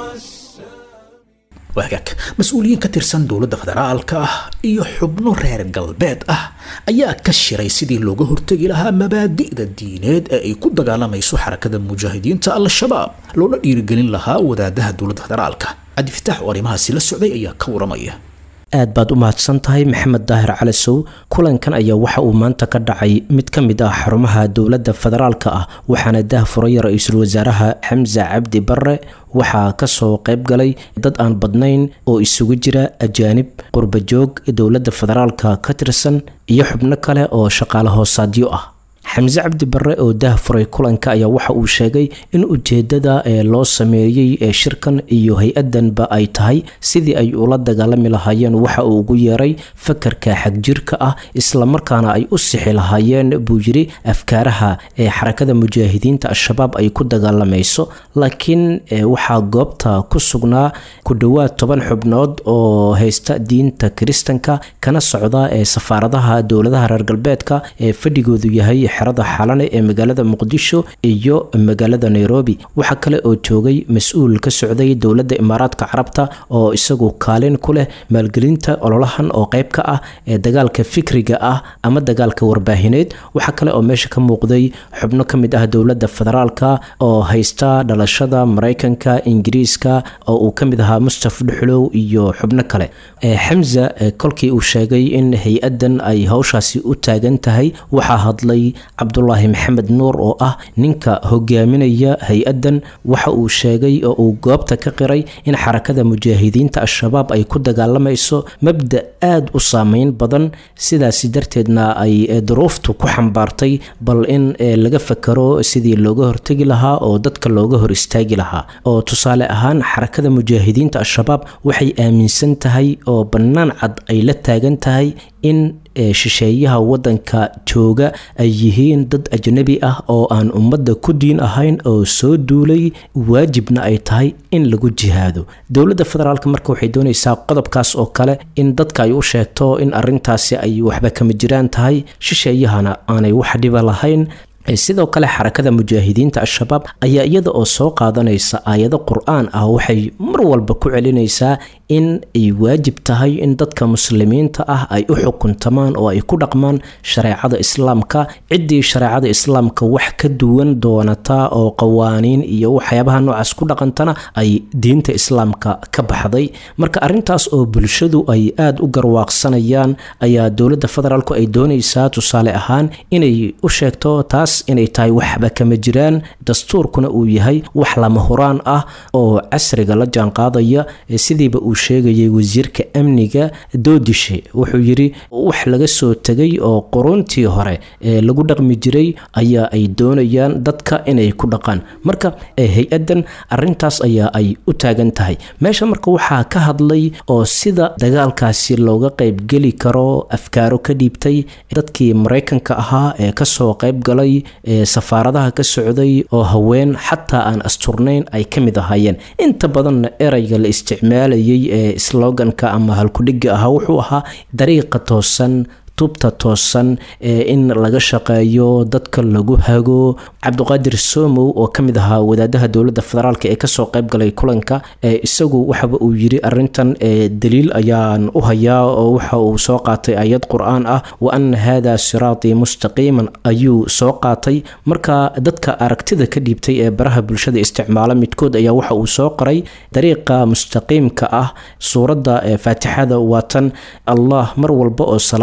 waagaag mas-uuliyiin ka tirsan dowladda federaalka ah iyo xubno reer galbeed ah ayaa ka shiray sidii looga hortegi lahaa mabaadi'da diineed ee ay ku dagaalamayso xarakada mujaahidiinta al-shabaab loona dhiirigelin lahaa wadaadaha dowladda federaalka cabdifitaax oo arrimahaasi la socday ayaa ka waramaya aad baad u mahadsan tahay maxamed daahir calasow kulankan ayaa waxa uu maanta ka dhacay mid ka mid ah xarumaha dowladda federaalka ah waxaana dah furay ra-iisul wasaaraha xamse cabdi barre waxaa kasoo qayb galay dad aan badnayn oo isugu jira ajaanib qurbajoog dowladda federaalka ka tirsan iyo xubno kale oo shaqaale hoosaadyo ah xamse cabdi barre oo dah furay kulanka ayaa waxa uu sheegay in ujeedada ee loo sameeyey ee shirkan iyo hay-adanba ay tahay sidii ay ula dagaalami lahaayeen waxa uu ugu yeeray fakarka xagjirka ah islamarkaana ay u sixi lahaayeen buu yiri afkaaraha ee xarakada mujaahidiinta al-shabaab ay ku dagaalamayso laakiin waxaa goobta ku sugnaa ku dhowaad toban xubnood oo haysta diinta kiristanka kana socda ee safaaradaha dowladaha reer galbeedka ee fadhigoodu yahay xerada xalane ee magaalada muqdisho iyo magaalada nairobi waxaa kale oo joogay mas-uul ka socday dowladda imaaraadka carabta oo isagu kaalin ku leh maalgelinta ololahan oo qayb ka ah ee dagaalka fikriga ah ama dagaalka warbaahineed waxaa kale oo meesha ka muuqday xubno ka mid ah dowladda federaalka oo haysta dhalashada maraykanka ingiriiska oo uu ka mid ahaa mustaf dhuxlow iyo xubno kale xamza kolkii uu sheegay in hay-adan ay hawshaasi u taagan tahay waxaa hadlay cabdulaahi maxamed nuur oo ah ninka hogaaminaya hay-adan waxa uu sheegay oo uu goobta ka qiray in xarakada mujaahidiinta al-shabaab ay ku dagaalamayso mabda aada u saameyn badan sidaasi darteedna ay duruuftu ku xambaartay bal in laga fakaro sidii looga hortegi lahaa oo dadka looga hor istaagi lahaa oo tusaale ahaan xarakada mujaahidiinta al-shabaab waxay aaminsan tahay oo bannaan cad ay la taagan tahay in shisheeyaha wadanka jooga ay yihiin dad ajnabi ah oo aan ummadda ku diin ahayn oo soo duulay waajibna ay tahay in lagu jihaado dowladda federaalk marka waxay doonaysaa qodobkaas oo kale in dadka ay u sheegto in arintaasi ay waxba kama jiraan tahay shisheeyahana aanay wax dhiba lahayn sidoo kale xarakada mujaahidiinta al-shabaab ayaa iyada oo soo qaadanaysa aayado qur-aan ah waxay mar walba ku celinaysaa in ay waajib tahay in dadka muslimiinta ah ay u xukuntamaan oo ay ku dhaqmaan shareecada islaamka ciddii shareecada islaamka wax ka duwan doonata oo qawaaniin iyo waxyaabaha noocaas ku dhaqantana ay diinta islaamka ka baxday marka arintaas oo bulshadu ay aada u garwaaqsanayaan ayaa dowladda federaalku ay doonaysaa tusaale ahaan inay u sheegto taas inay tahay waxba kama jiraan dastuurkuna uu yahay wax lama huraan ah oo casriga la jaanqaadaya sidiiba uu sheegayay wasiirka amniga doodishe wuxuu yiri wax laga soo tegay oo quruntii hore ee lagu dhaqmi jiray ayaa ay doonayaan dadka inay ku dhaqaan marka hay-adan arintaas ayaa ay u taagan tahay meesha marka waxaa ka hadlay oo sida dagaalkaasi looga qaybgeli karo afkaaro ka dhiibtay dadkii maraykanka ahaa ee kasoo qayb galay ee safaaradaha ka socday oo haween xataa aan asturnayn ay ka mid ahaayeen inta badanna erayga la isticmaalayay ee sloganka ama halkudhiga ahaa wuxuu ahaa dariiqa toosan tubta toosan ee in laga shaqeeyo dadka lagu hago cabdiqaadir somow oo ka mid ahaa wadaadaha dowladda federaalk ee kasoo qayb galay kulanka ee isagu waxaba uu yiri arintan daliil ayaan u hayaa oo waxa uu soo qaatay ayad qur-aan ah wa ana hada siraatii mustaqiiman ayuu soo qaatay marka dadka aragtida ka dhiibtay ee baraha bulshada isticmaala midkood ayaa waxa uu soo qoray dariiqa mustaqiimka ah suuradda faatixada waatan allah mar walba oo salaad la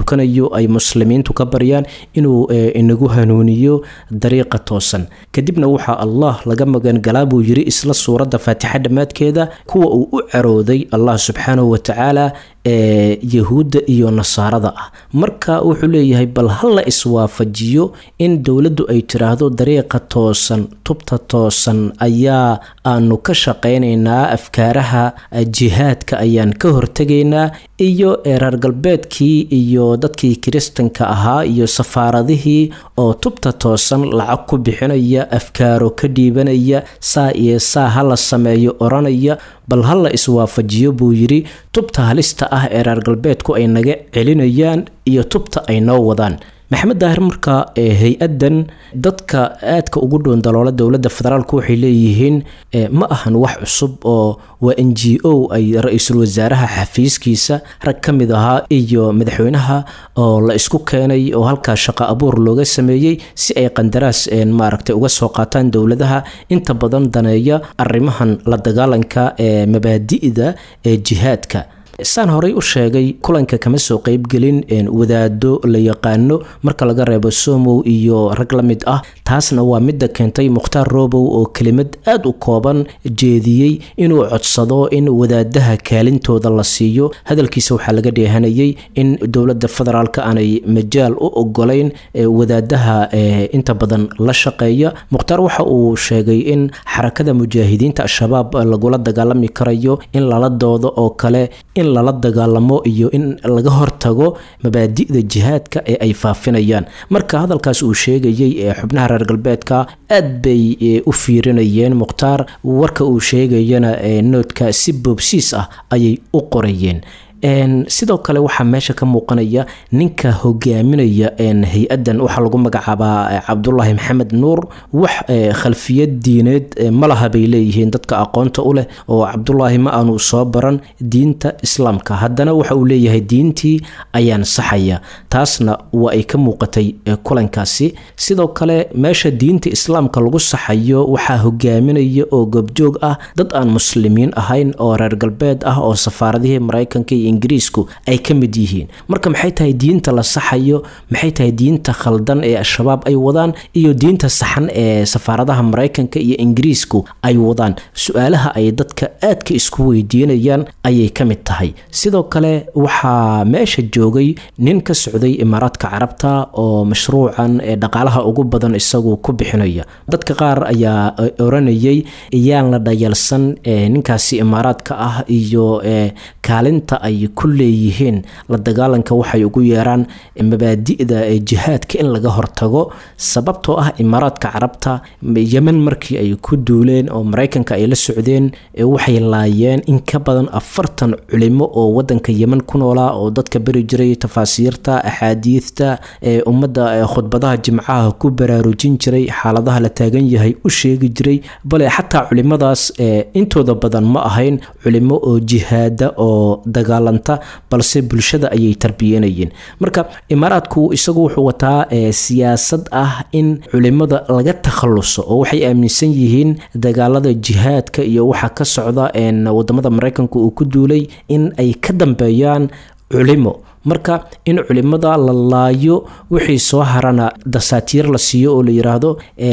tukanayo ay muslimiintu ka baryaan inuu inagu hanuuniyo dariiqa toosan kadibna waxaa allah laga magangalaa buu yiri isla suuradda faatixa dhammaadkeeda kuwa uu u carooday allah subxaanahu watacaala ee yahuudda iyo nasaarada ah marka wuxuu leeyahay bal ha la iswaafajiyo in dowladdu ay tiraahdo dariiqa toosan tubta toosan ayaa aanu ka shaqaynaynaa afkaaraha jihaadka ayaan ka hortegaynaa iyo reer galbeedkii iyo dadkii kiristanka ahaa iyo safaaradihii oo tubta toosan lacag ku bixinaya afkaaro ka dhiibanaya saa iyo saa ha la sameeyo oranaya bal ha la iswaafajiyo buu yidhi tubta halista ah ee reer galbeedku ay naga celinayaan iyo tubta ay noo wadaan maxamed daahir marka hay-adan dadka aadka ugu dhown daloola dowladda federaalk waxay leeyihiin ma ahan wax cusub oo waa n g o ay ra-iisul wasaaraha xafiiskiisa rag ka mid ahaa iyo madaxweynaha oo la isku keenay oo halkaas shaqo abuur looga sameeyey si ay qandaraas maaragtay uga soo qaataan dowladaha inta badan daneeya arrimahan la dagaalanka ee mabaadi'da ee jihaadka saan horey u sheegay kulanka kama soo qeybgelin wadaado la yaqaano marka laga reebo somow iyo rag la mid ah taasna waa midda keentay mukhtaar robow oo kelimad aada u kooban jeediyey inuu codsado in wadaadaha kaalintooda la siiyo hadalkiisa waxaa laga dheehanayay in dowladda federaalk aanay majaal u ogolayn wadaadaha inta badan la shaqeeya mukhtaar waxa uu sheegay in xarakada mujaahidiinta al-shabaab lagula dagaalami karayo in lala doodo oo kale in lala dagaalamo iyo in laga hortago mabaadi'da jihaadka ee ay faafinayaan marka hadalkaas uu sheegayay ee xubnaha reer galbeedka aad bay u fiirinayeen mukhtaar warka uu sheegayana noodka si boobsiis ah ayay u qorayeen sidoo kale waxaa meesha ka muuqanaya ninka hogaaminaya hay-adan waxaa lagu magacaabaa cabdulaahi maxamed nuur wax khalfiyad diineed malaha bay leeyihiin dadka aqoonta u leh oo cabdulaahi ma aanu soo baran diinta islaamka haddana waxa uu leeyahay diintii ayaan saxaya taasna waa ay ka muuqatay kulankaasi sidoo kale meesha diinta islaamka lagu saxayo waxaa hogaaminaya oo goobjoog ah dad aan muslimiin ahayn oo reer galbeed ah oo safaaradihii maraykanka iyo ingiriisku ay ka mid yihiin marka maxay tahay diinta la saxayo maxay tahay diinta khaldan ee al-shabaab ay wadaan iyo diinta saxan ee safaaradaha maraykanka iyo ingiriisku ay wadaan su-aalaha ay dadka aadka isku weydiinayaan ayay ka mid tahay sidoo kale waxaa meesha joogay nin ka socday imaaraadka carabta oo mashruucan ee dhaqaalaha ugu badan isagu ku bixinaya dadka qaar ayaa oranayay yaan la dhayalsan ninkaasi imaaraadka ah iyo kaalinta ay ku leeyihiin la dagaalanka waxay ugu yeeraan mabaadi'da jihaadka in laga hortago sababtoo ah imaaraadka carabta yemen markii ay ku duuleen oo maraykanka ay la socdeen waxay laayeen in ka badan afartan culimo oo wadanka yemen ku noolaa oo dadka beri jiray tafaasiirta axaadiidta ee ummadda khudbadaha jimcaha ku baraarujin jiray xaaladaha la taagan yahay u sheegi jiray bale xataa culimadaas intooda badan ma ahayn culimo oo jihaada oo dagaalanta balse bulshada ayay tarbiyanayeen marka imaaraadku isagu wuxuu wataa siyaasad ah in culimada laga takhaluso oo waxay aaminsan yihiin dagaalada jihaadka iyo waxa ka socda wadamada maraykanka uu ku duulay in ay ka dambeeyaan culimo marka in culimada la laayo wixii soo harana dasaatiir la siiyo oo la yiraahdo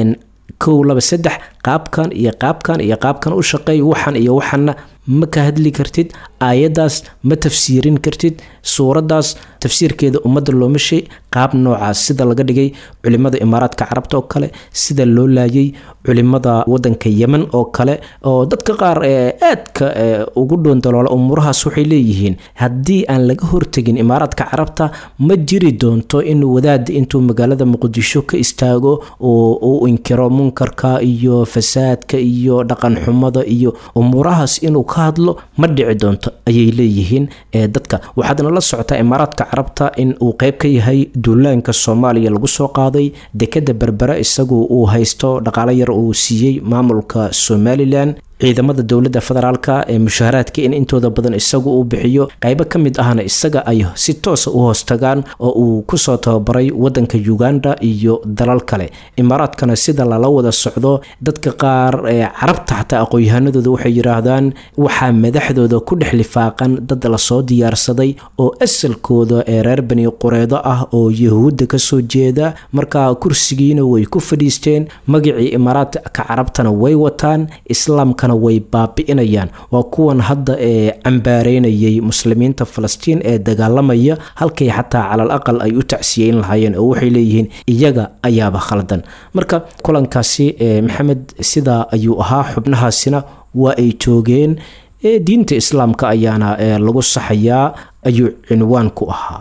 kow laba saddex qaabkan iyo qaabkan iyo qaabkan u shaqeey waxan iyo waxanna ma ka hadli kartid aayaddaas ma tafsiirin kartid suuraddaas tafsiirkeeda ummadda looma shay qaab noocaas sida laga dhigay culimada imaaraadka carabta oo kale sida loo laayay culimada wadanka yemen oo kale oo dadka qaar ee aadka ugu dhoondaloola umuurahaas waxay leeyihiin haddii aan laga hortegin imaaraadka carabta ma jiri doonto in wadaad intuu magaalada muqdisho ka istaago uu inkiro munkarka iyo fasaadka iyo dhaqan xumada iyo umuurahaas inuu ka hadlo ma dhici doonto ayay leeyihiin dadka waxaadna la socotaa imaaraadka carabta in uu qeyb ka yahay duulaanka soomaaliya lagu soo qaaday dekada berbere isagu uu haysto dhaqaalo yar uu siiyey maamulka somalilan ciidamada dowladda federaalka ee mushaharaadka in intooda badan isagu uu bixiyo qaybo ka mid ahna isaga ay si toosa u hoostagaan oo uu kusoo tababaray wadanka uganda iyo dalal kale imaaraadkana sida lala wada socdo dadka qaar ee carabta xataa aqoon-yahanadooda waxay yidhaahdaan waxaa madaxdooda ku dhex lifaaqan dad lasoo diyaarsaday oo asalkooda ee reer bani qureedo ah oo yahuudda kasoo jeeda markaa kursigiina way ku fadhiisteen magacii imaaraadka carabtana way wataan islaamkana way baabi'inayaan waa kuwan hadda ee cambaareynayay muslimiinta falastiin ee dagaalamaya halkay xataa calal aqal ay u tacsiyeyn lahaayeen oo waxay leeyihiin iyaga ayaaba khaldan marka kulankaasi maxamed sidaa ayuu ahaa xubnahaasina waa ay joogeen diinta islaamka ayaana lagu saxayaa ayuu cinwaan ku ahaa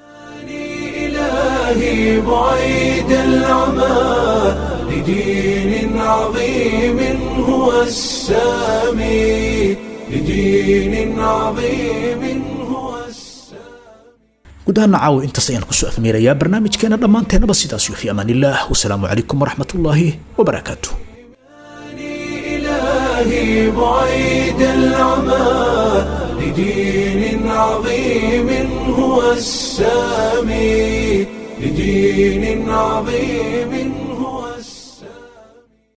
إلهي بعيد العمى لدين عظيم هو السامي لدين عظيم هو guud ahaana caawa intaas ayaan kusoo afmeerayaa barnaamijkeena dhammaanteennaba sidaas iyo fi amaan illah wasalaamu calaykum waraxmat ullaahi wabarakaatu إلهي بعيد العمى لدين عظيم هو السامي لدين عظيم